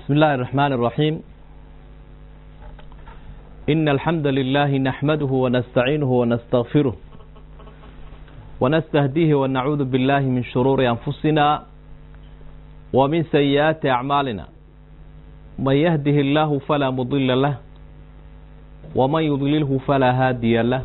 بسم الله الرحمن الرحيم إن الحمد لله نحمده ونستعينه ونستغفره ونستهديه ونعوذ بالله من شرور أنفسنا ومن سيئات أعمالنا من يهده الله فلا مضل له ومن يضلله فلا هادي له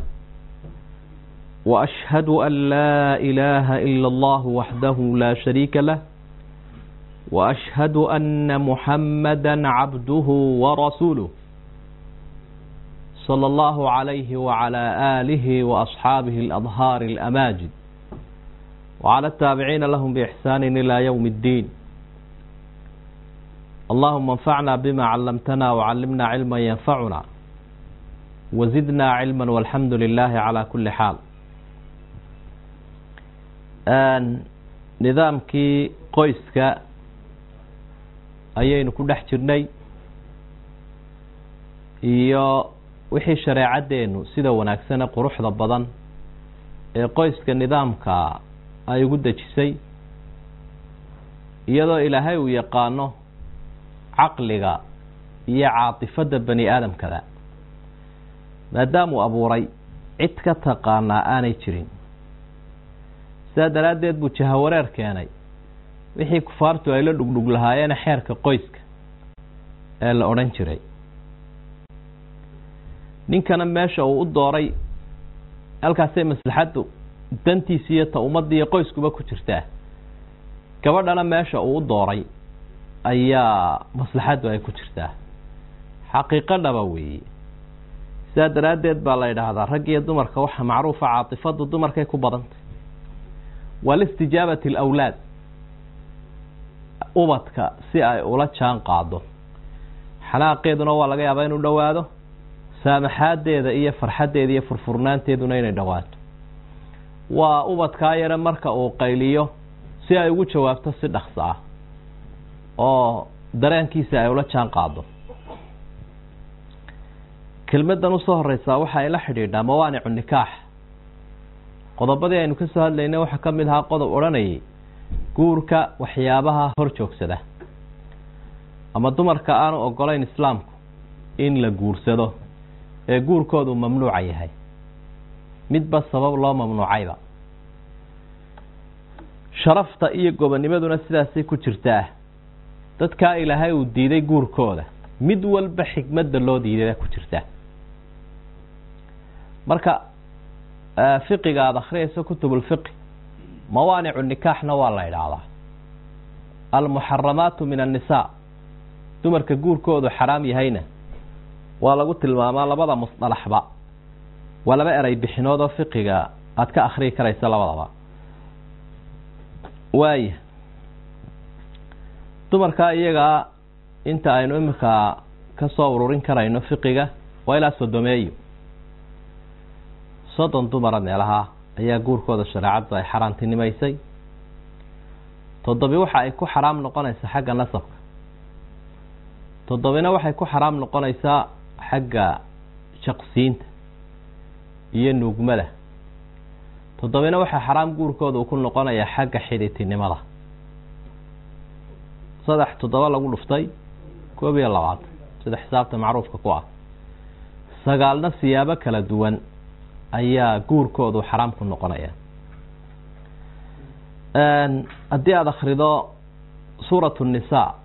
وأشهد أن لا إله إلا الله وحده لا شريك له وأشهد أن محمدا عبده ورسوله صلى الله عليه وعلى آله وأصحابه الأظهار الأماجد وعلى التابعين لهم بإحسان إلى يوم الدين اللهم انفعنا بما علمتنا وعلمنا علما ينفعنا وزدنا علما والحمد لله على كل حال nidaamkii qoyska ayaynu ku dhex jirnay iyo wixii shareecaddeenu sida wanaagsane quruxda badan ee qoyska nidaamka ay ugu dejisay iyadoo ilaahay uu yaqaano caqliga iyo caatifadda bani aadamkada maadaamuu abuuray cid ka taqaanaa aanay jirin sidaa daraaddeed buu jahawareer keenay wixii kufaartu ay la dhugdhug lahaayeene xeerka qoyska ee la odhan jiray ninkana meesha uu u dooray halkaasay maslaxaddu dantiisa iyo ta ummadda iyo qoyskuba ku jirtaa gabadhana meesha uu u dooray ayaa maslaxaddu ay ku jirtaa xaqiiqo dhaba weeye sidaa daraaddeed baa la yidhaahdaa rag iyo dumarka waxa macruufa caatifaddu dumarkay ku badantay walistijaabati alawlaad ubadka si ay ula jaan qaado xanaaqeeduna waa laga yaabaa inuu dhowaado saamaxaadeeda iyo farxaddeeda iyo furfurnaanteeduna inay dhowaato waa ubadkaa yare marka uu qayliyo si ay ugu jawaabto si dhaqso ah oo dareenkiisa ay ula jaan qaado kelmadan usoo horeysaa waxa ay la xidhiidhaa mawaanicu nikaax qodobadii aynu ka soo hadlaynay waxaa ka mid ahaa qodob odhanayay guurka waxyaabaha hor joogsada ama dumarka aanu ogolayn islaamku in la guursado ee guurkoodu mamnuuca yahay midba sabab loo mamnuucayba sharafta iyo gobonimaduna sidaasay ku jirtaa dadkaa ilaahay uu diiday guurkooda mid walba xikmadda loo diiday ku jirtaa marka fiqiga aada akhriyayso kutubulfiqi mawaanicu nikaaxna waa la idhaahdaa almuxaramaatu min annisaa dumarka guurkoodu xaraam yahayna waa lagu tilmaamaa labada musdalaxba waa laba eray bixinood oo fiqiga aada ka akhriyi karaysa labadaba waaya dumarkaa iyagaa inta aynu iminka ka soo ururin karayno fiqiga waa ilaa sodomeeyo soddon dumara meelaha ayaa guurkooda shareecaddu ay xaaraantinimaysay toddobi waxa ay ku xaraam noqonaysaa xagga nasabka toddobina waxay ku xaraam noqonaysaa xagga shaqsiinta iyo nuugmada toddobina waxaa xaraam guurkooda uu ku noqonayaa xagga xidhitinimada saddex toddoba lagu dhuftay koob iyo labaatan sida xisaabta macruufka ku ah sagaalna siyaabo kala duwan ayaa guurkoodu xaraam ku noqonaya haddii aada akhrido suurat الnisaa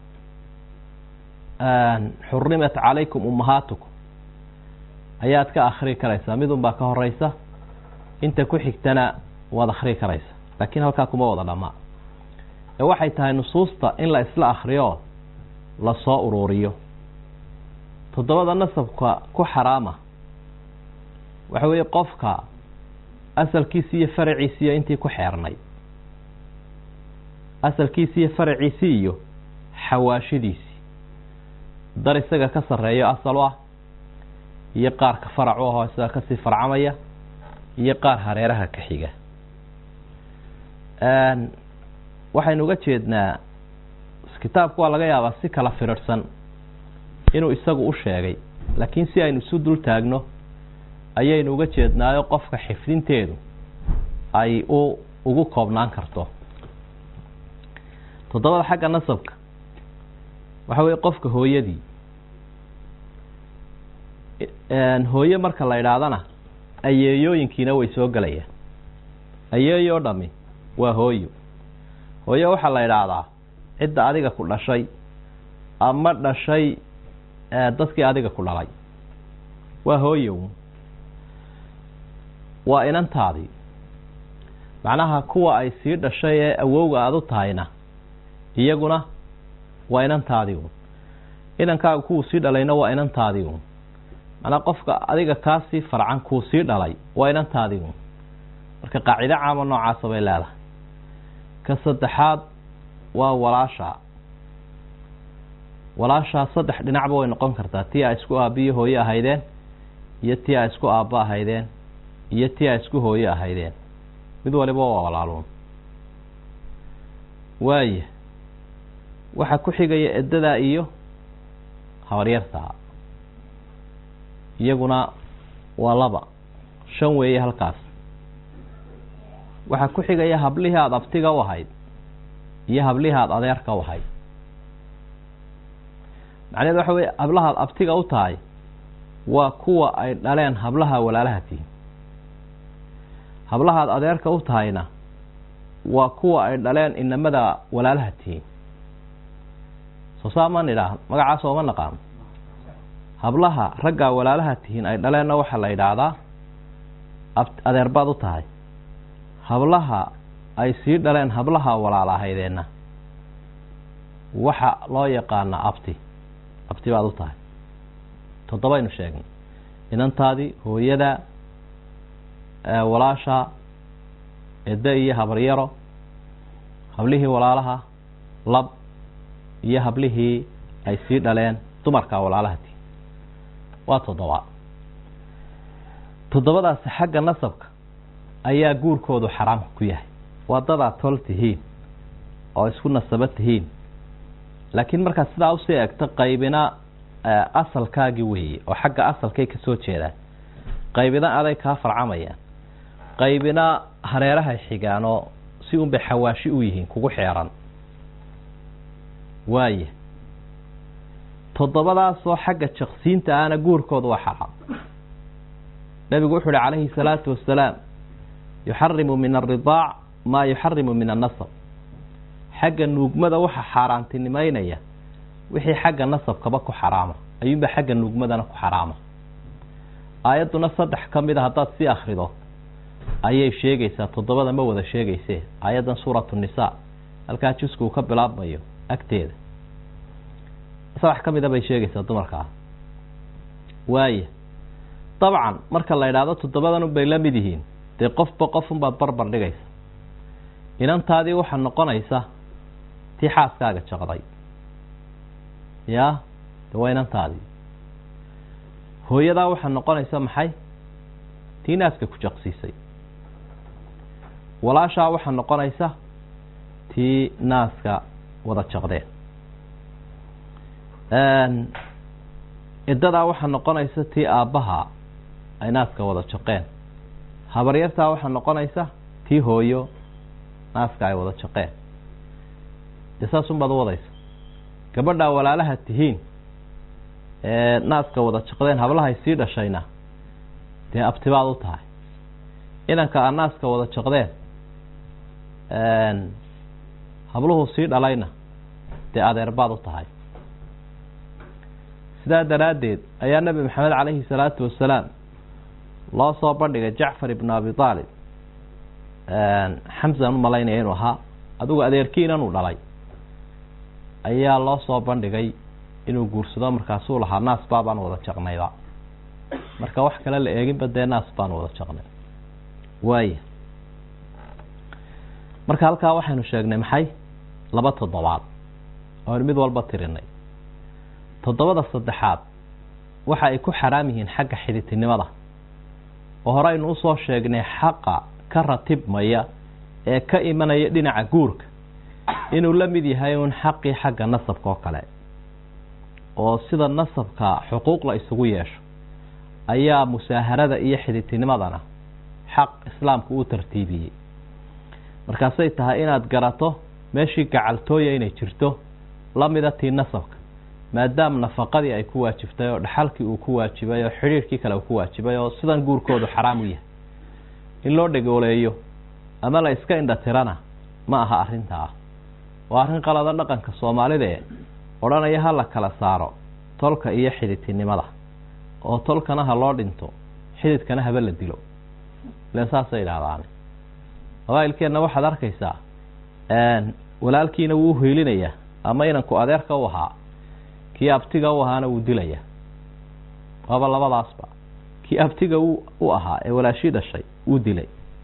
xurimat calaykum umahaatukum ayaad ka akhri karaysaa midun baa ka horeysa inta ku xigtana waad akhri karaysa laakiin halkaa kuma wada dhamaa ee waxay tahay nusuusta in la isla akriyo lasoo uruuriyo toddobada nasabka ku xaraama waxa weeye qofka asalkiisi iyo faraciisi iyo intii ku xeernay asalkiisi iyo faraciisi iyo xawaashidiisii dar isaga ka sarreeyo asal u ah iyo qaarka faracu ahoo isaga kasii farcamaya iyo qaar hareeraha ka xiga waxaynu uga jeednaa kitaabku waa laga yaabaa si kala firirhsan inuu isagu u sheegay laakiin si aynu isu dul taagno ayaynu uga jeednaayo qofka xifdinteedu ay u ugu koobnaan karto toddobada xagga nasabka waxa weye qofka hooyadii hooye marka la idhaahdana ayeeyooyinkiina way soo gelayaan ayeeyoo dhami waa hooyo hooye waxaa la idhaahdaa cidda adiga ku dhashay ama dhashay dadkii adiga ku dhalay waa hooyow waa inantaadii macnaha kuwa ay sii dhashay ee awowga aada u tahayna iyaguna waa inantaadii un inankaaga kuwuu sii dhalayna waa inantaadii un macnaa qofka adiga kaasii farcan kuu sii dhalay waa inantaadii un marka qaacido caama noocaasa bay leedahay ka saddexaad waa walaasha walaashaa saddex dhinacba way noqon kartaa tii a isku aabiyo hooye ahaydeen iyo tii a isku aabbo ahaydeen iyo tii a isku hooye ahaydeen mid waliba waa walaaluun waaya waxaa ku xigaya eddadaa iyo habaryartaa iyaguna waa laba shan weeye halkaas waxaa ku xigaya hablihii aada abtiga u ahayd iyo hablihii aada adeerka u ahayd macnaheed waxa weye hablahaad abtiga u tahay waa kuwa ay dhaleen hablaha walaalaha tihin hablahaad adeerka u tahayna waa kuwa ay dhaleen inamada walaalaha tihiin soo saa ma nidhaah magacaas ooma naqaano hablaha raggaa walaalaha tihiin ay dhaleenna waxaa la yidhaahdaa adeer baad u tahay hablaha ay sii dhaleen hablaha walaala ahaydeenna waxa loo yaqaanaa abti abti baad u tahay toddobaynu sheegnay inantaadii hooyada walaasha edda iyo habaryaro hablihii walaalaha lab iyo hablihii ay sii dhaleen dumarka walaalaha tihiin waa toddoba toddobadaasi xagga nasabka ayaa guurkoodu xaraam ku yahay waa dadaad tol tihiin oo isku nasabo tihiin laakiin markaad sidaa usii egto qaybina asalkaagii weeye oo xagga asalkay ka soo jeedaan qaybina aday kaa farcamayaan qaybina hareerahay xigaanoo si unbay xawaashi u yihiin kugu xeeran waaya toddobadaasoo xagga jaqsiinta ahna guurkooda waa xaraam nebigu wuxu uhi calayhi salaatu wasalaam yuxarimu min alridaac maa yuxarimu min annasab xagga nuugmada waxa xaaraantinimeynaya wixii xagga nasabkaba ku xaraama ayuunba xagga nuugmadana ku xaraama aayadduna saddex ka mid a haddaad sii akrido ayay sheegaysaa toddobada ma wada sheegaysee aayaddan suuratu nisaa halkaa jusku uu ka bilaabmayo agteeda saddex ka mida bay sheegaysaa dumarkaa waaya dabcan marka la idhaahdo toddobadan unbay la mid yihiin dee qofba qof unbaad barbar dhigaysa inantaadii waxaa noqonaysa tii xaaskaaga jaqday yaa de waa inantaadii hooyadaa waxaa noqonaysa maxay tii naaska ku jaqsiisay walaashaa waxaa noqonaysa tii naaska wada jaqdeen iddadaa waxaa noqonaysa tii aabbaha ay naaska wada jaqeen habaryartaa waxaa noqonaysa tii hooyo naaska ay wada jaqeen dee saasunbaad u wadaysa gabadhaa walaalaha tihiin ee naaska wada jaqdeen hablahay sii dhashayna dee abtibaad u tahay inanka aa naaska wada jaqdeen habluhu sii dhalayna dee adeerbaad u tahay sidaa daraaddeed ayaa nebi maxamed calayhi salaatu wasalaam loo soo bandhigay jacfar ibnu abi aalib xamsan u malaynaya inuu ahaa adigu adeerkiinan uu dhalay ayaa loo soo bandhigay inuu guursado markaasuu lahaa naas baabaan wada jaqnayba marka wax kale la eeginba dee naas baan wada jaqnay waaya marka halkaa waxaynu sheegnay maxay laba toddobaad oon mid walba tirinay toddobada saddexaad waxa ay ku xaraam yihiin xagga xidhitinimada oo hore aynu usoo sheegnay xaqa ka ratibmaya ee ka imanaya dhinaca guurka inuu la mid yahay uun xaqii xagga nasabka oo kale oo sida nasabka xuquuq la isugu yeesho ayaa musaaharada iyo xidhitinimadana xaq islaamku uu tartiibiyey markaasay tahay inaad garato meeshii gacaltooya inay jirto la mida tii nasabka maadaama nafaqadii ay ku waajibtay oo dhaxalkii uu ku waajibay oo xidhiirkii kale uu ku waajibay oo sidan guurkoodu xaraam u yahay in loo dhegooleeyo ama la iska indhatirana ma aha arrintaa waa arrin qalada dhaqanka soomaalida ee odhanaya ha la kala saaro tolka iyo xididtinimada oo tolkana ha loo dhinto xididkana haba la dilo ilen saasay idhahdaane qabaa'ilkeenna waxaad arkaysaa walaalkiina wuu hiilinayaa ama inanku adeerka u ahaa kii abtiga u ahaana wuu dilayaa waaba labadaasba kii abtiga u ahaa ee walaashii dhashay wuu dilay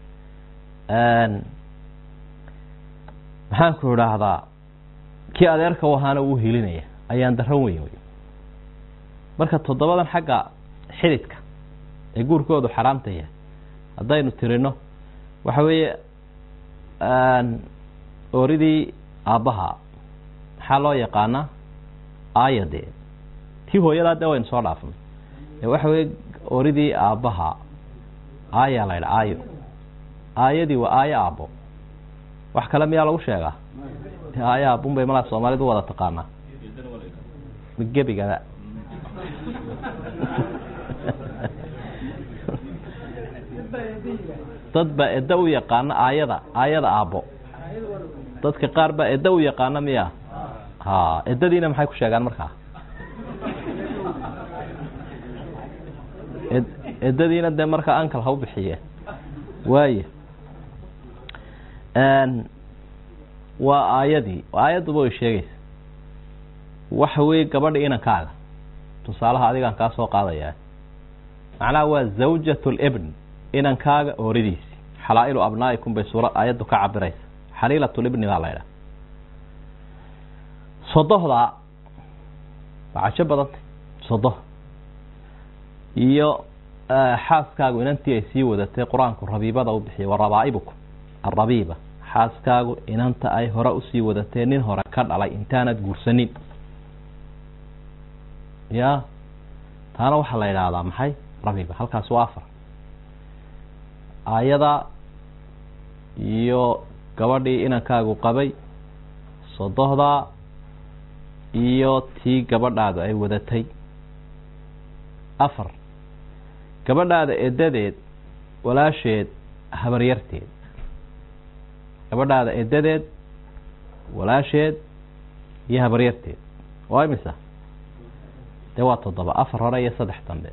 maxaanku idhaahdaa kii adeerka u ahaana wuu hilinaya ayaan daran weyn wey marka toddobadan xagga xididka ee guurkoodu xaraamta yahay haddaynu tirino waxa weeye ooridii aabbaha maxaa loo yaqaanaa aayade tii hooyadaa dee waynu soo dhaafnay ee waxa weye ooridii aabbaha aayaa la ydha aayo aayadii waa aayo aabbo wax kale miyaa lagu sheegaa aayo aabun bay malaa soomaalidu wada taqaanaa gebigada dad baa edda u yaqaana aayada aayada aabbo dadka qaar baa edda u yaqaana miya ha eddadiina maxay ku sheegaan markaa eddadiina dee markaa ankal ha u bixiye waaye waa aayadii aayadduba way sheegaysa waxa weeye gabadha inankaaga tusaalaha adigaan kaa soo qaadayaa macnaha waa zawjat libn inankaaga ooridiisi xalaa'ilu abnaa'ikum bay suura aayaddu ka cabiraysa xaliilatulibni baa la ydhaha sodohdaa waa cajo badantay sodo iyo xaaskaagu inantii ay sii wadatay qur-aanku rabiibada u bixiyay wa rabaa'ibukum arabiiba xaaskaagu inanta ay hore usii wadatee nin hore ka dhalay intaanad guursanin ya taana waxaa la yidhaahdaa maxay rabiiba halkaas waa afar aayada iyo gabadhii inankaagu qabay sodohdaa iyo tii gabadhaadu ay wadatay afar gabadhaada edadeed walaasheed habaryarteed gabadhaada edadeed walaasheed iyo habaryarteed waa imisa dee waa toddoba afar hore iyo saddex dambe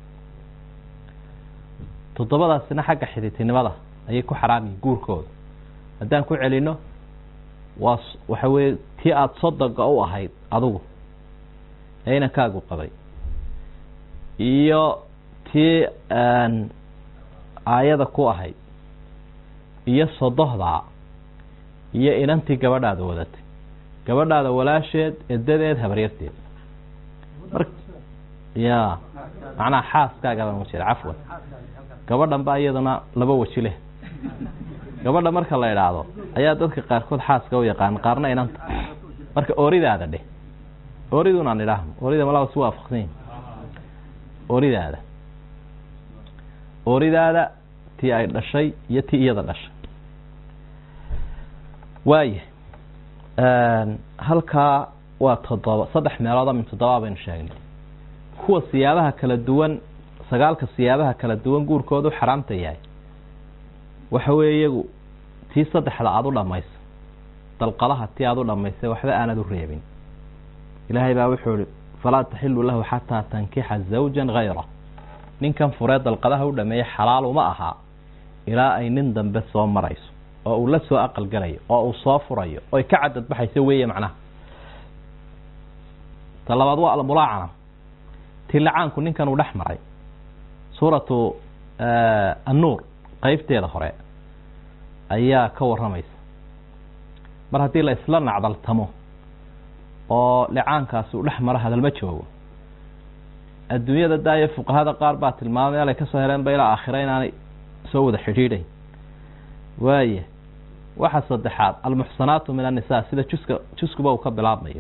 toddobadaasina xagga xididtinimada ayay ku xaraamiyi guurkooda haddaan ku celino waa waxa weeye tii aada sodoga u ahayd adigu ee inankaagu qabay iyo tii aayada ku ahayd iyo sodohdaa iyo inantii gabadhaada wadatay gabadhaada walaasheed edadeed habaryarteed mar ya macnaha xaaskaaga baan ujeeda cafwan gabadhan ba iyaduna laba weji leh gabadha marka la idhaahdo ayaa dadka qaarkood xaaska u yaqaan qaarna inanta marka ooridaada dheh ooridunaan idhaahno oorida malaba si waafaqsan yihin ooridaada ooridaada tii ay dhashay iyo tii iyada dhashay waaya halkaa waa toddoba saddex meelooda min toddobaa baynu sheegnay kuwa siyaabaha kala duwan sagaalka siyaabaha kala duwan guurkoodu xaraamta yahay waxa weeye iyagu tii saddexda aada u dhammayso dalqadaha tii aada u dhammaysay waxba aanad u reebin ilaahay baa wuxuu ihi falaa taxilu lahu xataa tankixa zawjan hayra ninkan furee dalqadaha u dhameeyey xalaal uma aha ilaa ay nin dambe soo marayso oo uu la soo aqal galayo oo uu soo furayo oy ka cadadbaxayso weeye macnaha ta labaad waa almulaacana tii lacaanku ninkan uu dhex maray suuratu annuur qeybteeda hore ayaa ka warramaysa mar haddii la isla nacdaltamo oo licaankaasi uu dhex maro hadalma joogo adduunyada daayo fuqahada qaar baa tilmaamay alay kasoo heleenba ilaa aakhira inaanay soo wada xidhiidhayn waaya waxa saddexaad almuxsanaatu min annisaa sida juska juskuba uu ka bilaabmayo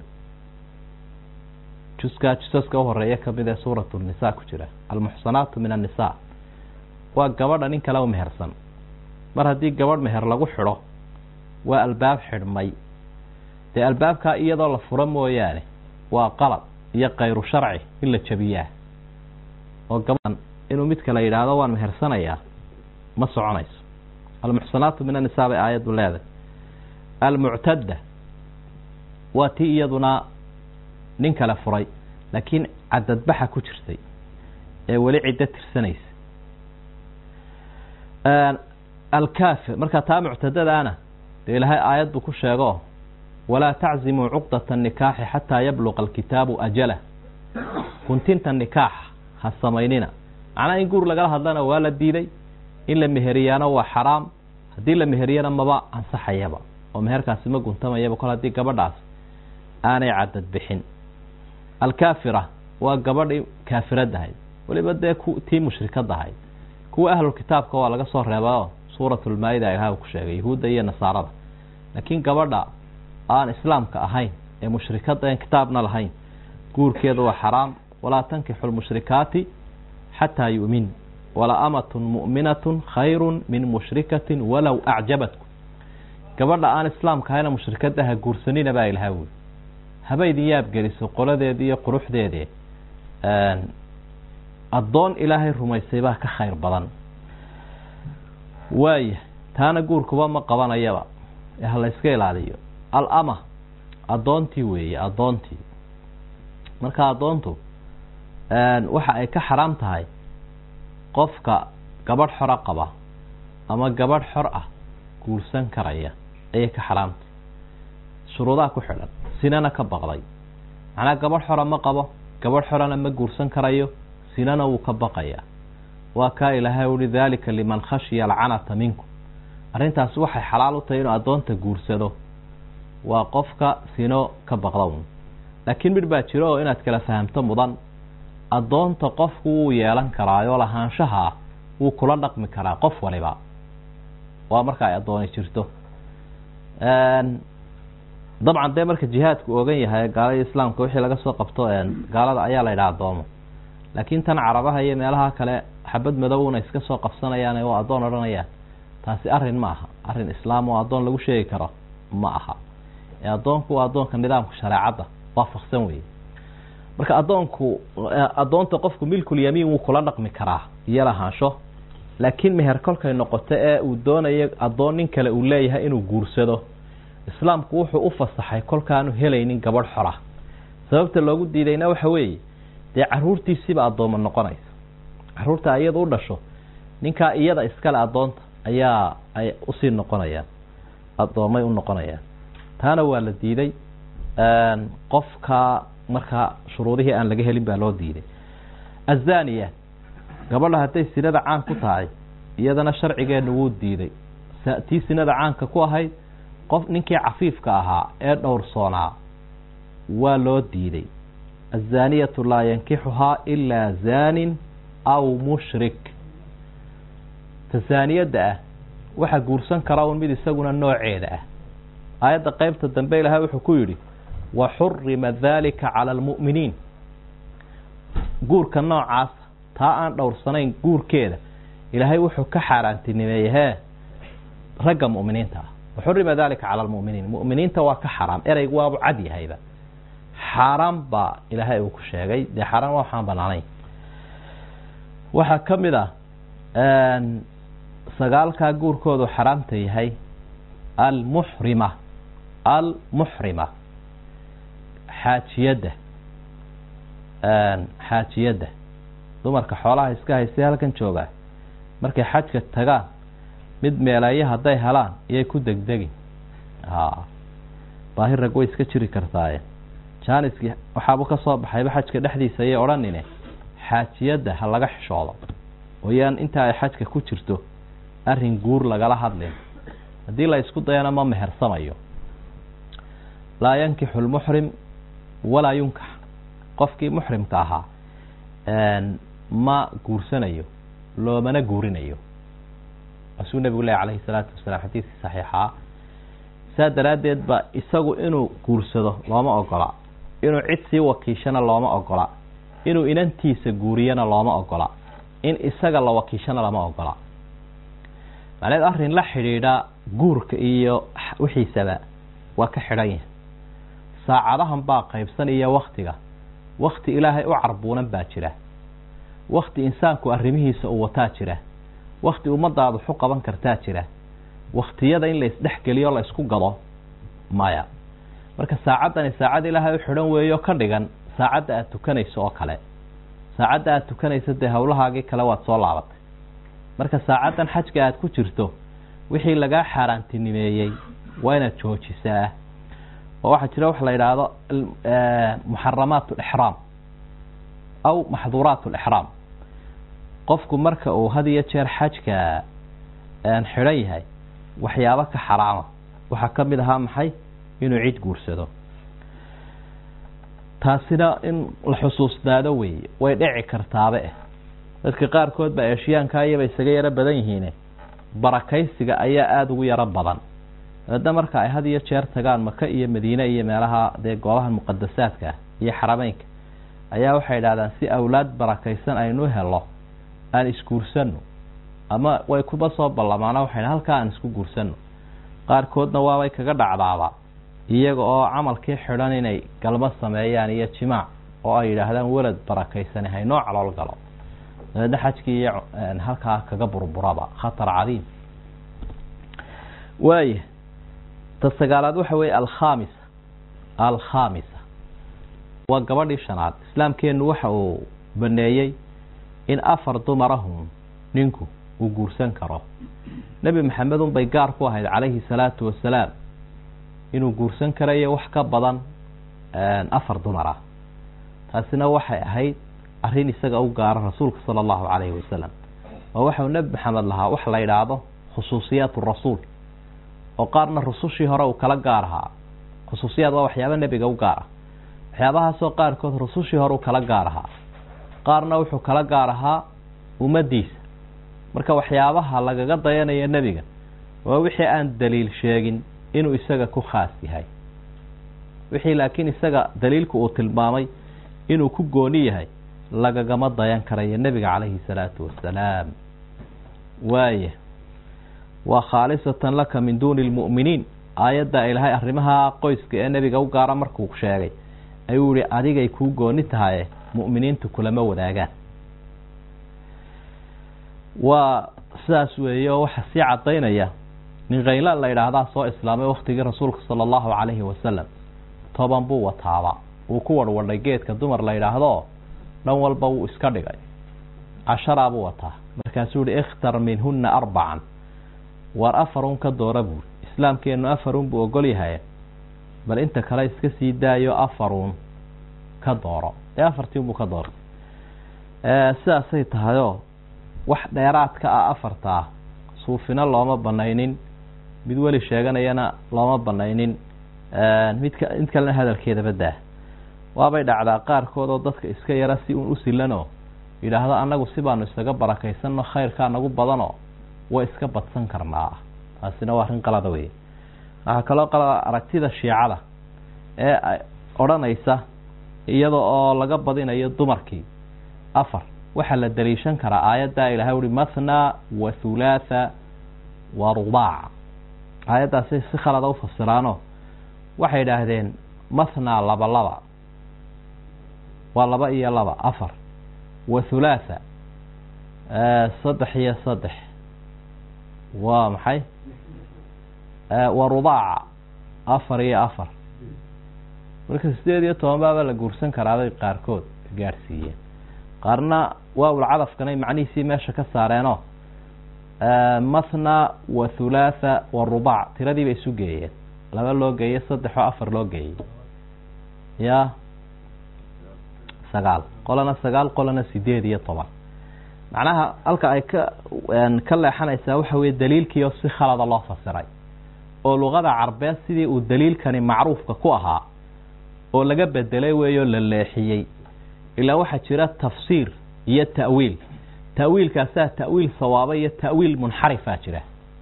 juskaa jusaska uhoreeya kamid ee suuratu nisa ku jira almuxsanaatu min annisaa waa gabadha nin kale u mehersan mar haddii gabadh meher lagu xidho waa albaab xidhmay dee albaabkaa iyadoo la furo mooyaane waa qalad iyo kayru sharci in la jabiyaa oo gabadhan inuu mid kale yidhaahdo waan mehersanayaa ma soconayso almuxsanaatu min annisaa bay aayaddu leedahay almuctadda waa tii iyaduna nin kale furay laakiin cadadbaxa ku jirtay ee weli ciddo tirsanaysa alkaafir markaa taa muctadadaana dee ilaahay aayad buu ku sheego walaa taczimuu cuqdata nikaaxi xataa yabluqa alkitaabu ajalah guntinta nikaaxa ha samaynina macnaha in guur lagala hadlana waa la diiday in la meheriyaana waa xaraam haddii la meheriyana maba ansaxayaba oo meherkaasi ma guntamayaba kol haddii gabadhaas aanay cadad bixin alkaafira waa gabadhii kaafiradahayd weliba dee tii mushrikadahayd kuwa ahlulkitaabka waa laga soo reebao suuratulmaa-ida ilaha ku sheegay yahuudda iyo nasaarada laakiin gabadha aan islaamka ahayn ee mushrikada en kitaabna lahayn guurkeeda waa xaraam walaa tankixu lmushrikaati xataa yu'min wala amatun mu'minatun khayrun min mushrikatin walow acjabatkum gabadha aan islaamka ahayna mushrikada ha guursanina baa ilaha wuli haba idin yaabgeliso qoladeedi iyo quruxdeedii addoon ilaahay rumaysay baa ka khayr badan waaya taana guurkuba ma qabanayaba ee ha la yska ilaaliyo alama addoontii weeye addoontii marka addoontu waxa ay ka xaraam tahay qofka gabadh xora qaba ama gabadh xor ah guursan karaya ayay ka xaraamtahay shuruudaha ku xidhan sinana ka baqday macnaa gabadh xora ma qabo gabadh xorana ma guursan karayo sinana wuu ka baqayaa waa kaa ilaahay uhi daalika liman khashiya alcanata minkum arrintaasi waxay xalaal u tahay inuu addoonta guursado waa qofka sino ka baqdown laakiin midh baa jiro oo inaad kala fahamto mudan addoonta qofku wuu yeelan karaayoo lahaanshaha wuu kula dhaqmi karaa qof waliba waa marka ay addooni jirto dabcan dee marka jihaadku ogan yahay gaalada islaamka wixii laga soo qabto gaalada ayaa la yidhaha addoomo laakiin tan carabaha iyo meelaha kale xabad madowna iska soo qabsanayaan oo addoon odhanayaan taasi arrin ma aha arrin islaam oo addoon lagu sheegi karo ma aha ee addoonku waa addoonka nidaamka shareecadda waafaqsan weye marka addoonku addoonta qofku milkul yamiin wuu kula dhaqmi karaa iyo lahaansho laakiin meher kolkay noqoto ee uu doonayo addoon nin kale uu leeyahay inuu guursado islaamku wuxuu u fasaxay kolkaanu helaynin gabadh xora sababta loogu diidayna waxa weeye dee caruurtiisiiba addooma noqonaysa caruurta iyada u dhasho ninkaa iyada iskale addoonta ayaa ay usii noqonayaan addoomay u noqonayaan taana waa la diiday qofka markaa shuruudihii aan laga helin baa loo diiday azaniya gabadha hadday sinada caan ku tahay iyadana sharcigeenu wuu diiday tii sinada caanka ku ahayd qof ninkii cafiifka ahaa ee dhowrsoonaa waa loo diiday azaniyatu laa yankixuhaa ilaa zanin aw mushrik ta zaaniyadda ah waxa guursan kara un mid isaguna nooceeda ah aayadda qeybta dambe ilahay wuxuu ku yidhi wa xurima dalika cala almu'miniin guurka noocaasa taa aan dhowrsanayn guurkeeda ilaahay wuxuu ka xaaraantinimeeyey hee ragga mu'miniinta ah waxurima dalika cala almu'miniin mu'miniinta waa ka xaraam ereygu waabu cad yahayba xaaraan baa ilaahay uu ku sheegay dee xaaraan waa waxaan banaanayn waxaa ka mid ah sagaalkaa guurkoodu xaraamta yahay almuxrima almuxrima xaajiyadda xaajiyadda dumarka xoolaha iska haystay halkan joogaa markay xajka tagaan mid meeleeyo hadday helaan iyay ku degdegin baahi rag way iska jiri kartaaye jaaniskii waxaabu ka soo baxayba xajka dhexdiisa ayay odhanine xaajiyadda ha laga xishoodo ooyaan inta ay xajka ku jirto arrin guur lagala hadlin haddii la isku dayana ma mehersamayo laa yankixu lmuxrim walaa yunkax qofkii muxrimka ahaa ma guursanayo loomana guurinayo asuu nebigu leh calayhi salaatu wasalaam xadiiskii saxiixaa saa daraaddeed ba isagu inuu guursado looma ogola inuu cid sii wakiishana looma ogola inuu inantiisa guuriyana looma ogola in isaga la wakiishana lama ogola macneed arrin la xidhiidha guurka iyo wixiisaba waa ka xidhan yahay saacadahan baa qaybsan iyo waktiga wakti ilaahay u carbuunan baa jira wakti insaanku arrimihiisa uu wataa jira wakti ummadaadu xu qaban kartaa jira waktiyada in la isdhexgeliyo la isku gado maya marka saacaddani saacad ilaahay u xidhan weeyo ka dhigan saacadda aada tukanayso oo kale saacadda aada tukanayso dee howlahaagii kale waad soo laabatay marka saacaddan xajka aada ku jirto wixii lagaa xaaraantinimeeyey waa inaad joojisaa oo waxaa jira waxa la yidhaahdo muxaramaat alixraam aw maxduuraat alixraam qofku marka uu had iyo jeer xajka xidhan yahay waxyaabo ka xaraama waxaa ka mid ahaa maxay inuu cid guursado taasina in la xusuusnaado weeye way dhici kartaabe eh dadka qaarkood baa eeshiyaanka iyaba isaga yaro badan yihiine barakaysiga ayaa aada ugu yaro badan dabeedna marka ay had iyo jeer tagaan maka iyo madiine iyo meelaha dee goobaha muqadasaadka iyo xarameynka ayaa waxay idhahdaan si awlaad barakaysan aynu helo aan isguursano ama way kuba soo ballamaana waxay halkaa aan isku guursano qaarkoodna waabay kaga dhacdaaba iyaga oo camalkii xidhan inay galmo sameeyaan iyo jimaac oo ay yidhaahdaan welad barakaysani haynoo calool galo dabeedna xajkii iyo halkaa kaga burburaba khatar cadiim waaya ta sagaalaad waxa weeye alkhamisa alkhamisa waa gabadhii shanaad islaamkeennu waxa uu baneeyey in afar dumarahun ninku uu guursan karo nebi maxamed un bay gaar ku ahayd calayhi salaatu wasalaam inuu guursan karayo wax ka badan afar dumar ah taasina waxay ahayd arrin isaga u gaara rasuulka sala allahu calayhi wasalam oo waxau nebi maxamed lahaa wax la yidhaahdo khusuusiyaat rasuul oo qaarna rusushii hore uu kala gaar ahaa khusuusiyaad waa waxyaaba nebiga u gaar ah waxyaabahaasoo qaarkood rusushii hore uu kala gaar ahaa qaarna wuxuu kala gaar ahaa ummaddiisa marka waxyaabaha lagaga dayanayo nebiga waa wixii aan daliil sheegin inuu isaga ku khaas yahay wixii laakiin isaga daliilku uu tilmaamay inuu ku gooni yahay lagagama dayan karayo nebiga calayhi salaatu wasalaam waaya waa khaalisatan laka min duuni lmu'miniin aayadda ilaahay arrimaha qoyska ee nebiga u gaara markuu sheegay ayuu yihi adigay kuu gooni tahaye mu'miniintu kulama wadaagaan waa sidaas weeye oo waxaa sii cadaynaya nin khayla la yidhaahdaa soo islaamay waktigii rasuulka sala allahu calayhi wasalam toban buu wataaba wuu ku warwadhay geedka dumar la yidhaahdo dhan walba wuu iska dhigay casharaa buu wataa markaasuu yihi ikhtar minhunna arbacan war afarun ka doora buuri islaamkeennu afarun buu ogol yahay bal inta kale iska sii daayo afarun ka dooro ee afartiin buu ka doortay sidaasay tahayoo wax dheeraadka ah afartaa suufina looma banaynin mid weli sheeganayana looma banaynin midka mid kalena hadalkeedaba daa waabay dhacdaa qaarkood oo dadka iska yara si uun u silanoo yidhaahdo annagu si baanu isaga barakaysanno khayrkaa nagu badanoo way iska badsan karnaa taasina waa arrin qalada wey waxaa kaloo qalada aragtida shiicada ee odhanaysa iyada oo laga badinayo dumarkii afar waxaa la daliishan karaa aayaddaa ilahay uhi mathna wa thulaatha wa rubaac aayaddaasay si khalada ufasiraano waxay idhaahdeen mathna laba laba waa laba iyo laba afar wa thulaatha saddex iyo saddex waa maxay wa rubaaca afar iyo afar marka sideed iyo toban baaba la guursan karaabay qaarkood gaadhsiiyeen qaarna waawul cadafkanay macnihiisii meesha ka saareenoo mathna wa thulaatha wa rubaac tiradii bay isu geeyeen laba loo geeyey saddex oo afar loo geeyey ya sagaal qolana sagaal qolana sideed iyo toban macnaha halka ay ka ka leexanaysaa waxa weye daliilkiio si khalada loo fasiray oo luqada carbeed sidii uu daliilkani macruufka ku ahaa oo laga bedelay weeyoo la leexiyey ilaa waxaa jira tafsiir iyo ta'wiil ta'wiilkaasaa ta'wiil sawaaba iyo ta'wiil munxarifaa jira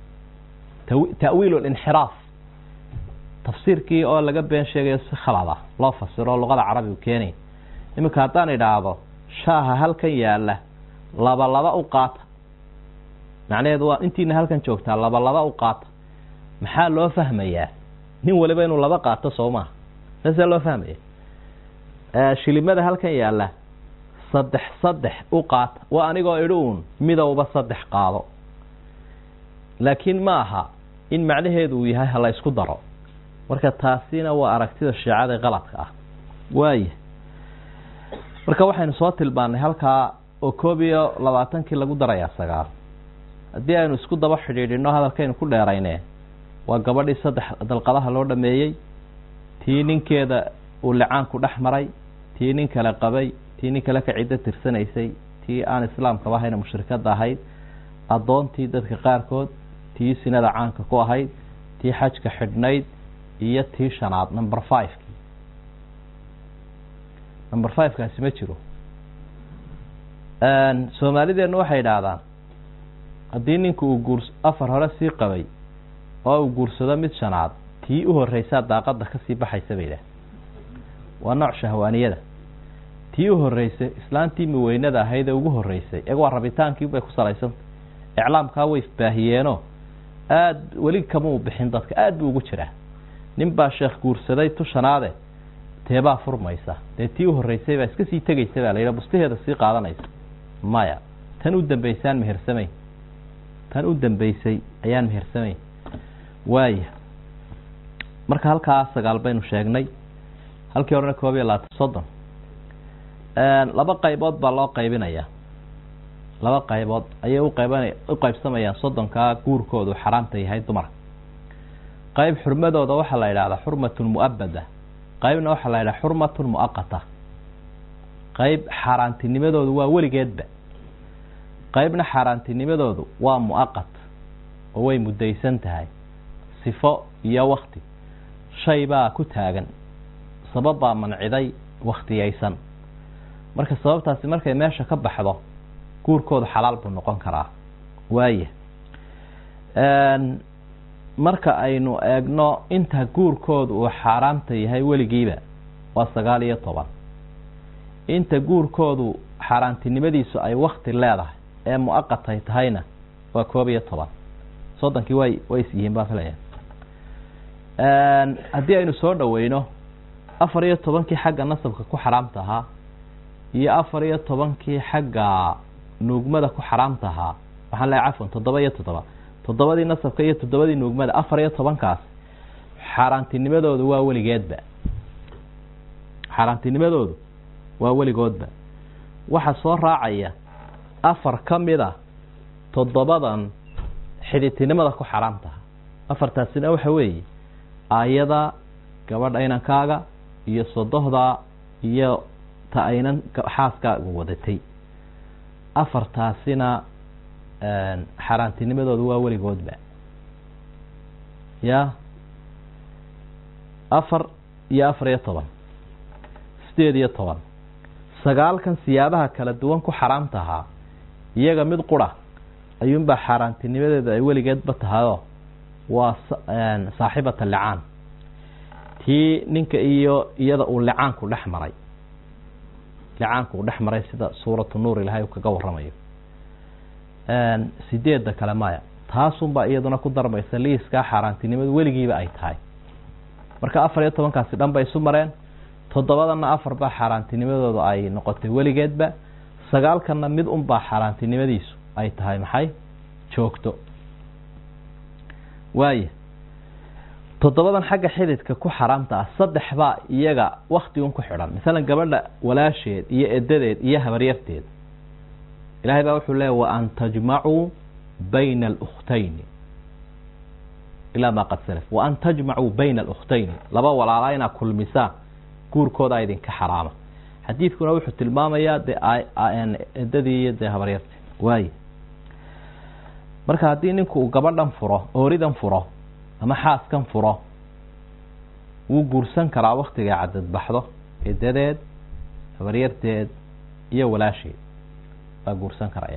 ta'wiil linxiraaf tafsiirkii oo laga been sheegayo si khalada loo fasiro oo luqada carabigu keenay iminka haddaan idhaahdo shaaha halkan yaala laba laba u qaata macnaheedu waa intiina halkan joogtaa laba laba u qaata maxaa loo fahmayaa nin waliba inuu laba qaato soo maha saasaa loo fahmaya shilimada halkan yaalla saddex saddex u qaata waa anigoo idhi uun midowba saddex qaado laakiin ma aha in macnaheedu uu yahay hala isku daro marka taasina waa aragtida shiicada qaladka ah waaya marka waxaynu soo tilmaannay halkaa oo koob iyo labaatankii lagu darayaa sagaal haddii aynu isku daba xidhiidhino hadalkaynu ku dheerayne waa gabadhii saddex dalqadaha loo dhameeyey tii ninkeeda uu licaanku dhex maray tii nin kale qabay tii nin kale ka ciddo tirsanaysay tii aan islaamkaba ahayna mushrikada ahayd addoontii dadka qaarkood tii sinada caanka ku ahayd tii xajka xidhnayd iyo tii shanaad number fiveki number fivekaasi ma jiro soomaalideennu waxay idhaahdaan haddii ninku uu guurs afar hore sii qabay oo uu guursado mid shanaad tii u horreysaa daaqadda kasii baxaysa bay idhaah waa nooc shahwaaniyada tii u horreysay islaantii miweynada ahayd ee ugu horreysay iyaga waa rabitaankii bay ku salaysanta iclaamkaa way baahiyeenoo aada weli kamau bixin dadka aada buu ugu jiraa nin baa sheekh guursaday tu shanaade teebaa furmaysa dee tii u horreysay baa iska sii tegaysa baa la yidha bustaheeda sii qaadanaysa maya tan u dambeysaan mehersamayn tan u dambeysay ayaan mehersamayn waaya marka halkaa sagaal baynu sheegnay halkii horena koob iyo labaatan soddon laba qaybood baa loo qaybinayaa laba qaybood ayay uqayban u qaybsamayaan soddonkaa guurkoodu xaraamta yahay dumarka qayb xurmadooda waxaa la yidhahdaa xurmatun mu'abada qaybna waxaa la yidhaha xurmatun mu'aqata qayb xaaraantinimadoodu waa weligeedba qaybna xaaraantinimadoodu waa mu'aqat oo way muddaysan tahay sifo iyo wakti shay baa ku taagan sabab baa manciday wakhtiyaysan marka sababtaasi markay meesha ka baxdo guurkoodu xalaal buu noqon karaa waaya marka aynu eegno inta guurkoodu uu xaaraamta yahay weligiiba waa sagaal iyo toban inta guurkoodu xaaraantinimadiisu ay wakti leedahay ee mu'aqatay tahayna waa koob iyo toban soddonkii way way is yihiin baa filaya haddii aynu soo dhaweyno afar iyo tobankii xagga nasabka ku xaraamta ahaa iyo afar iyo tobankii xagga nuugmada ku xaraamta ahaa waxaan leehay cafwan toddoba iyo toddoba toddobadii nasabka iyo toddobadii nuugmada afar iyo tobankaas xaaraantinimadoodu waa weligeedba xaaraantinimadoodu waa weligoodba waxaa soo raacaya afar ka mid a toddobadan xidhitinimada ku xaraamtaha afartaasina waxa weeye aayada gabadha inankaaga iyo sodohda iyo ta aynan xaaskaaga wadatay afartaasina xaaraantinimadoodu waa weligoodba ya afar iyo afar iyo toban sideed iyo toban sagaalkan siyaabaha kala duwan ku xaraamta ahaa iyaga mid qura ayuunbaa xaaraantinimadeedu ay weligeedba tahayoo waa saaxibata licaan tii ninka iyo iyada uu licaanku dhex maray licaanku uu dhex maray sida suuratu nuur ilahay uu kaga waramayo sideedda kale maya taasunbaa iyaduna ku darmaysa liiskaa xaaraantinimadu weligiiba ay tahay marka afar iyo tobankaasi dhan bay isu mareen toddobadana afar baa xaaraantinimadoodu ay noqotay weligeedba sagaalkanna mid unbaa xaaraantinimadiisu ay tahay maxay joogto waaya toddobadan xagga xididka ku xaraamta ah saddex baa iyaga wakti un ku xidhan masalan gabadha walaasheed iyo edadeed iyo habaryarteed ilahay baa wuxuu leeya wa an tajmacuu bayna alukhtayni ilaa maa qad salaf wa an tajmacuu bayna alukhtayni laba walaalaa inaad kulmisaan guurkooda idinka xaraama xadiidkuna wuxuu tilmaamayaa dee edadii iyo dee habaryarteed waay marka haddii ninku uu gabadhan furo ooridan furo ama xaaskan furo wuu guursan karaa waktiga cadad baxdo edadeed habaryarteed iyo walaasheed waa guursan karaya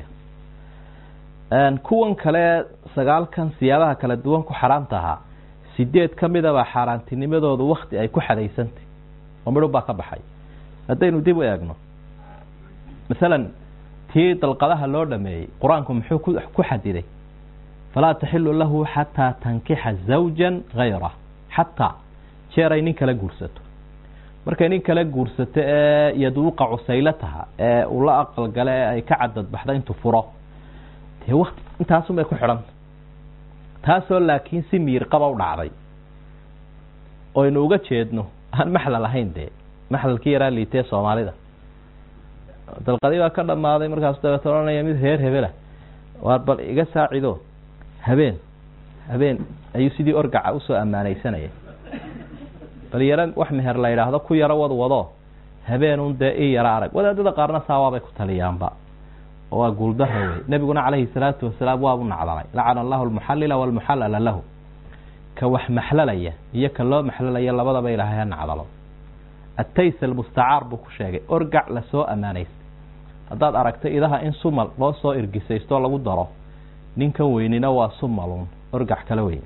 kuwan kale sagaalkan siyaabaha kala duwan ku xaraamta ahaa sideed ka midabaa xaaraantinimadoodu wakti ay ku xadaysantay oo midhun baa ka baxay haddaynu dib u eegno masalan tii dalqadaha loo dhameeyey qur-aanku muxuu ku xadiday falaa taxilu lahu xataa tankixa zawja gayrah xataa jeer ay nin kala guursato markay nin kale guursato ee yaduuqa cusaylataha ee uu la aqalgale ee ay ka cadadbaxda intuu furo dee wakti intaasunbay ku xidhanta taasoo laakiin si miir qaba u dhacday oynu uga jeedno aan maxlal ahayn dee maxlalkii yaraa liitee soomaalida dalqadii baa ka dhammaaday markaasu dabeeta odhanaya mid reer hebela waar bal iga saacido habeen habeen ayuu sidii orgaca usoo ammaanaysanaya bal yaro wax meher la yidhaahdo ku yaro wad wado habeenun dee i yaro arag wadaadada qaarna saawaabay ku taliyaanba waa guuldaro wey nebiguna calayhi salaatu wasalaam waabu nacdalay lacana allahu almuxallila walmuxallala lahu ka wax maxlalaya iyo ka loo maxlalaya labadaba ilaahay ha nacdalo atays almustacaar buu ku sheegay orgac lasoo ammaanaystay haddaad aragto idaha in sumal loo soo irgisaystoo lagu daro ninkan weynina waa sumalun orgac kala weyn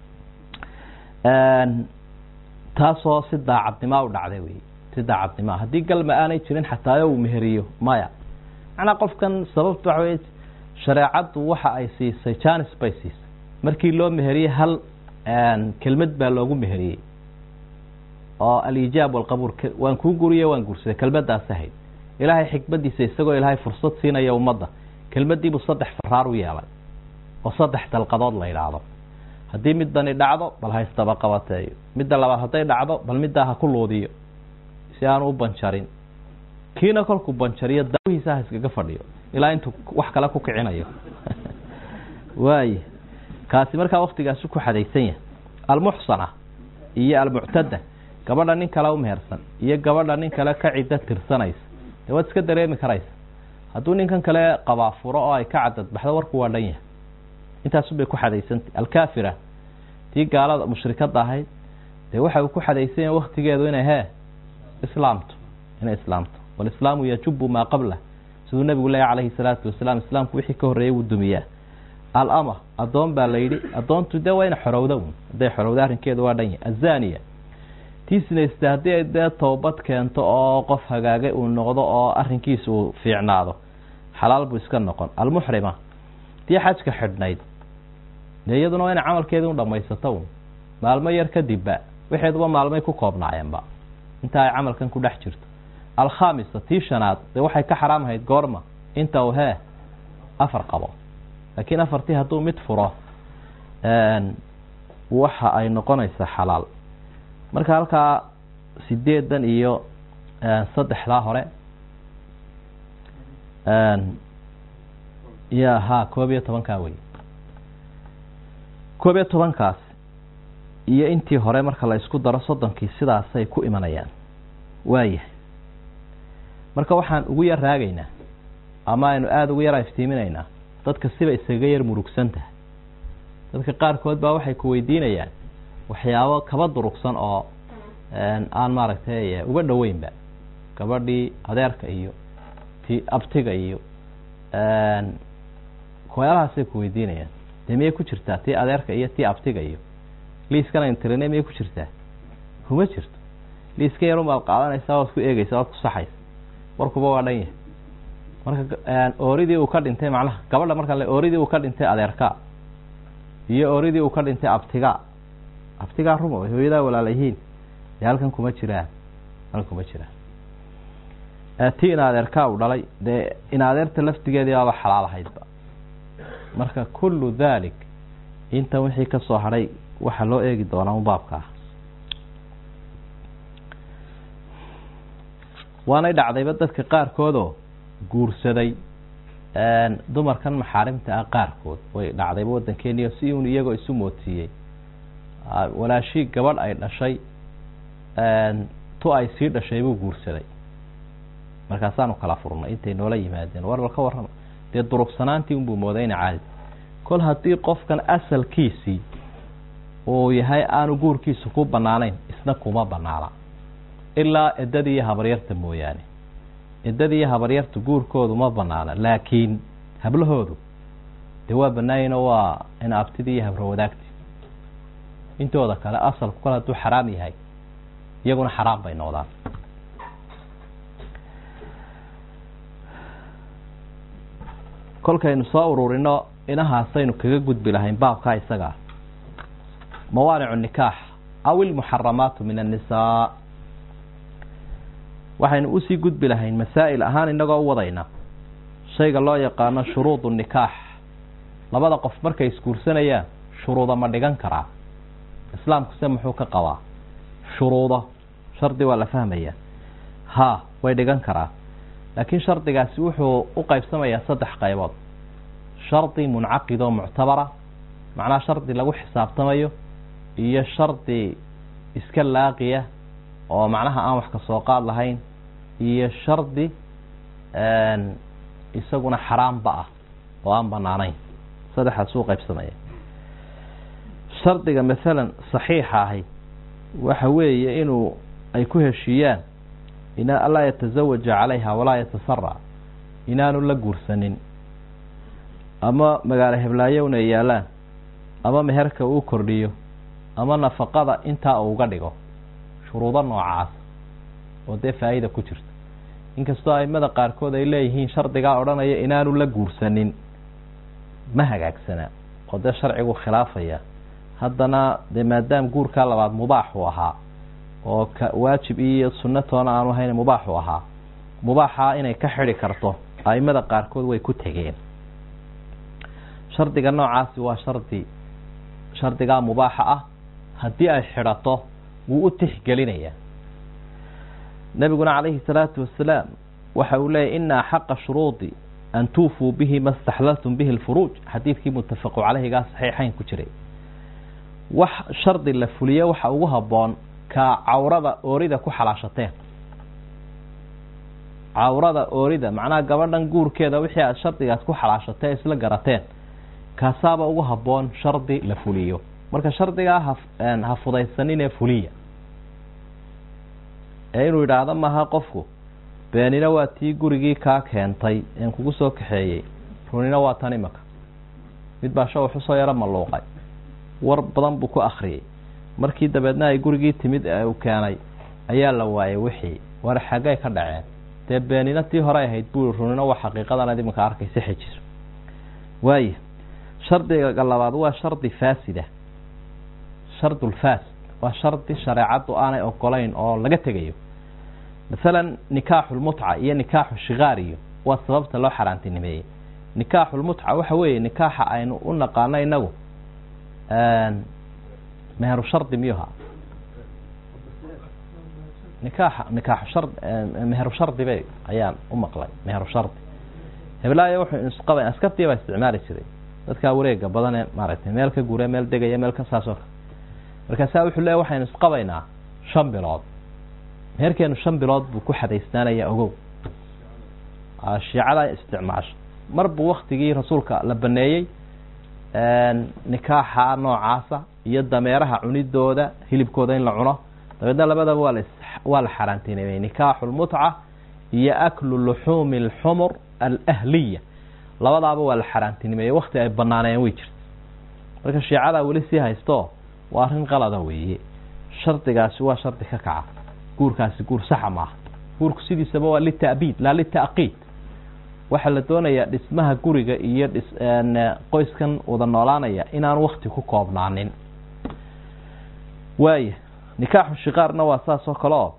taasoo si daacadnimaa u dhacday wey si daacadnimaa haddii galma aanay jirin xataayo uu meheriyo maya macnaa qofkan sababta waxa wey shareecaddu waxa ay siisay janis bay siisay markii loo meheriyey hal kelmad baa loogu meheriyey oo alijaab walqabuul waan kuu guriye waan guursaday kelmadaas ahayd ilaahay xikmadiisa isagoo ilaahay fursad siinaya ummadda kelmadiibuu saddex faraar u yeelay oo saddex dalqadood la yidhaahdo haddii midani dhacdo bal ha isdaba qabateeyo midda labaad hadday dhacdo bal middaa ha ku luudiyo si aanu u banjarin kiina kolkuu banjariyo daawihiisa ha iskaga fadhiyo ilaa intuu wax kale ku kicinayo waay kaasi markaa waktigaasi ku xadaysan yahay almuxsana iyo almuctada gabadha nin kale umehersan iyo gabadha nin kale ka ciddo tirsanaysa dee waad iska dareemi karaysa hadduu ninkan kale qabaa furo oo ay ka cadadbaxdo warku waa dhan yahay intaasunbay ku xadaysantay alkaafira tii gaalada mushrikada ahayd dee waxa uu ku xadaysan yahay waktigeedu inay hee islaamto inay islaamto walislaamu yajubu maa qablah siduu nabigu leeya calayhi salaatu wasalaam islaamku wixii ka horreeyay wuu dumiyaa alama addoon baa la yidhi addoontu dee waa ina xorowda un hadday xorowda arrinkeedu waa dhan yahay azaniya tii sinaysta haddii ay dee toobad keento oo qof hagaagay uu noqdo oo arrinkiisa uu fiicnaado xalaal buu iska noqon almuxrima tii xajka xidhnayd dee iyaduna waa ina camalkeedii u dhamaysato un maalmo yar kadibba waxeeduba maalmay ku koobnaayeenba inta ay camalkan ku dhex jirto alkhamisa tii shanaad dee waxay ka xaraamhayd goorma inta uu hee afar qabo laakiin afartii hadduu mid furo waxa ay noqonaysaa xalaal marka halkaa sideedan iyo saddexdaa hore ya ha koob iyo tobankaa wey koob iyo tobankaas iyo intii hore marka la isku daro soddonkii sidaasay ku imanayaan waayahay marka waxaan ugu yar raagaynaa ama aynu aada ugu yar iftiiminaynaa dadka siba isaga yar murugsan tahay dadka qaarkood baa waxay ku weydiinayaan waxyaabo kaba durugsan oo aan maaragtay uga dhoweynba gabadhii adeerka iyo ti abtiga iyo waxyaalahaasay ku weydiinayaan dee miyay ku jirtaa tii adeerka iyo tii abtiga iyo liiskan aynu tirine miyay ku jirtaa kuma jirto liiska yarun baad qaadanaysaa waad ku eegeysaa waad ku saxaysa warkuba waa dhan yahay marka ooridii uu ka dhintay macnaha gabadha marka le ooridii uu ka dhintay adeerka iyo ooridii uu ka dhintay abtiga abtigaa ruma way hooyadaa walaalayihiin dee halkan kuma jiraan halkan kuma jiraan tii in adeerkaa uu dhalay dee in adeerta laftigeedii baaba xalaal ahaydba marka kullu dalik intan wixii ka soo hadhay waxaa loo eegi doonaa un baabka ah waanay dhacdayba dadka qaarkoodoo guursaday dumarkan maxaarimta ah qaarkood way dhacdayba waddankeeniyo si uun iyagoo isu moodsiiyey walaashii gabadh ay dhashay tu ay sii dhashay buu guursaday markaasaanu kala furnay intay noola yimaadeen war bal ka warrama dee durugsanaantii unbuu mooday ina caadi kol haddii qofkan asalkiisii uu yahay aanu guurkiisu ku bannaanayn isna kuma bannaana ilaa eddadii iyo habaryarta mooyaane eddadii iyo habaryarta guurkoodu ma banaana laakiin hablahoodu dee waa banaayinoo waa ina abtidii iyo habro wadaagti intooda kale asalku kale hadduu xaraam yahay iyaguna xaraam bay noqdaan kolkaynu soo ururino inahaasaynu kaga gudbi lahayn baabkaa isagaa mawaanicu nikaax aw ilmuxaramaatu min annisaa waxaynu usii gudbi lahayn masaa'il ahaan innagoo u wadayna shayga loo yaqaano shuruudu nikaax labada qof markay isguursanayaan shuruuda ma dhigan karaa islaamkuse muxuu ka qabaa shuruudo shardi waa la fahmayaa haa way dhigan karaa laakiin shardigaasi wuxuu u qaybsamayaa saddex qaybood shardi muncaqid oo muctabara macnaha shardi lagu xisaabtamayo iyo shardi iska laaqiya oo macnaha aan wax ka soo qaad lahayn iyo shardi isaguna xaraamba ah oo aan banaanayn saddexaas uu qaybsamaya shardiga maalan saxiixa ahi waxa weeye inuu ay ku heshiiyaan in anlaa yatazawaja calayha walaa yatasara inaanu la guursanin ama magaalo heblaayowna ay yaalaan ama meherka uu kordhiyo ama nafaqada intaa uu uga dhigo shuruudo noocaas oo dee faa-ida ku jirta inkastoo aimada qaarkood ay leeyihiin shardigaa odhanaya inaanu la guursanin ma hagaagsanaa oo dee sharcigu khilaafaya haddana dee maadaam guurkaa labaad mubaaxu ahaa oo ka waajib iyo sunno toona aanu ahayn mubaaxu ahaa mubaaxaa inay ka xidi karto aimada qaarkood way ku tegeen shardiga noocaasi waa shardi shardigaa mubaaxa ah haddii ay xidhato wuu u tixgelinayaa nebiguna calayhi salaatu wasalaam waxa uu leeyay ina axaqa shuruudi an tuufuu bihi ma staxlaltum bihi lfuruuj xadiidkii muttafaqu caleyhigaa saxiixayn ku jiray wax shardi la fuliye waxa ugu habboon ka cawrada oorida ku xalaashateen cawrada oorida macnaha gabadhan guurkeeda wixii aad shardigaas ku xalaashatee isla garateen kaasaaba ugu habboon shardi la fuliyo marka shardigaa ha ha fudaysaninee fuliya ee inuu yidhaahdo maaha qofku beenina waa tii gurigii kaa keentay een kugu soo kaxeeyey runina waa tan imaka mid baa shawax usoo yaro malluuqay war badan buu ku akriyey markii dabeedna ay gurigii timid uu keenay ayaa la waayay wixii war xaggay ka dhaceen dee beenina tii hore ahayd buu runina waa xaqiiqadan iminka arkaysa xejiso waaya shardiga labaad waa shardi faasida shardulfaasid waa shardi shareecaddu aanay ogolayn oo laga tegayo masalan nikaaxulmutca iyo nikaaxu shikaariyo waa sababta loo xaaraantinimeeyey nikaaxulmutca waxa weeye nikaaxa aynu u naqaano inagu meheru shardi miyuha nikaaxa nikaaxu shard meheru shardi bay ayaan u maqlay meheru shardi heblaayo wuxuu isqaba askartii baa isticmaali jiray dadkaa wareega badan ee maaragtay meel ka gure meel degaya meel ka saasoo kale markaasaa wuxuu leeya waxaynu isqabaynaa shan bilood meherkeenu shan bilood buu ku xadaysnaanaya ogow shiicada isticmaasho mar buu waktigii rasuulka la baneeyey nikaaxa noocaasa iyo dameeraha cunidooda hilibkooda in la cuno dabeedna labadaba waa la waa la xaaraantinimey nikaaxu lmutca iyo aklu luxuumi alxumur alahliya labadaaba waa la xaaraantinimeeyey wakti ay banaaneen way jirta marka shiicadaa weli sii haysto waa arrin qalada weeye shardigaasi waa shardi ka kaca guurkaasi guur saxa maaha guurku sidiisaba waa lita'biid laa lita'qiid waxaa la doonayaa dhismaha guriga iyo dhis qoyskan wada noolaanaya inaan wakti ku koobnaanin waaya nikaaxu shikaarna waa saas oo kale oo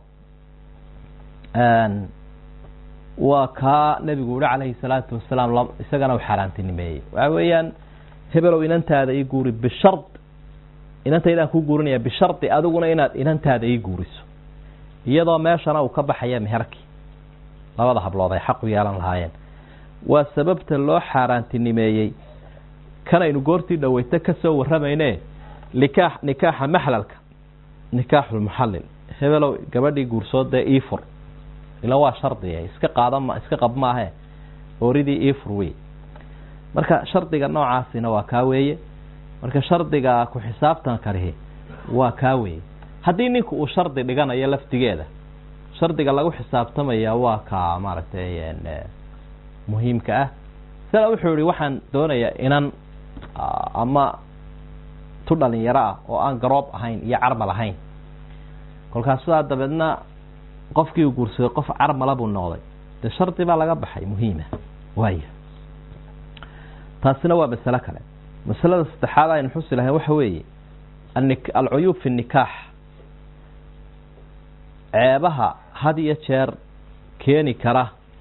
waa kaa nebigu yihi calayhi salaatu wasalaam isagana u xaaraantinimeeyey waxa weeyaan hebelow inantaada ii guuri bishard inantaydaan kuu guurinaya bishardi adiguna inaad inantaada ii guuriso iyadoo meeshana uu ka baxaya meherkii labada hablood ay xaq u yeelan lahaayeen waa sababta loo xaaraantinimeeyey kanaynu goortii dhaweyto kasoo waramayne nikaax nikaaxa maxlalka nikaaxulmuxallil hebelow gabadhii guursoodee iifur ila waa shardiga iska qaadama iska qab maahe ooridii iifur wey marka shardiga noocaasina waa kaa weeye marka shardiga ku xisaabtan karihi waa kaa weeye haddii ninku uu shardi dhiganayo laftigeeda shardiga lagu xisaabtamaya waa kaa maaragtay muhiimka ah sida wuxuu yihi waxaan doonayaa inan ama tu dhalinyaro ah oo aan garoob ahayn iyo carmal ahayn kolkaas sidaa dabeedna qofkii uu guursaday qof carmala buu noqday dee shardi baa laga baxay muhiima waaya taasina waa masalo kale masalada saddexaad aynu xusi lahayn waxa weeye alcuyuub fi nikaax ceebaha had iyo jeer keeni kara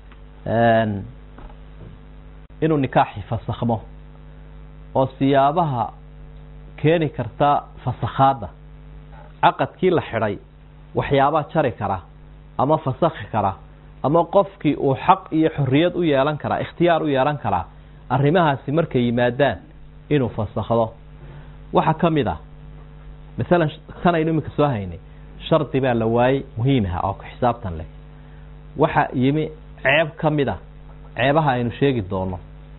inuu nikaaxi fasakhmo oo siyaabaha keeni karta fasakhaadda caqadkii la xidhay waxyaabaa jari kara ama fasakhi kara ama qofkii uu xaq iyo xorriyad u yeelan karaa ikhtiyaar u yeelan karaa arrimahaasi markay yimaadaan inuu fasakhdo waxaa ka mid ah masalan tanaynu iminka soo haynay shardi baa la waayey muhiimaha oo ku xisaabtan leh waxa yimi ceeb ka mid a ceebaha aynu sheegi doono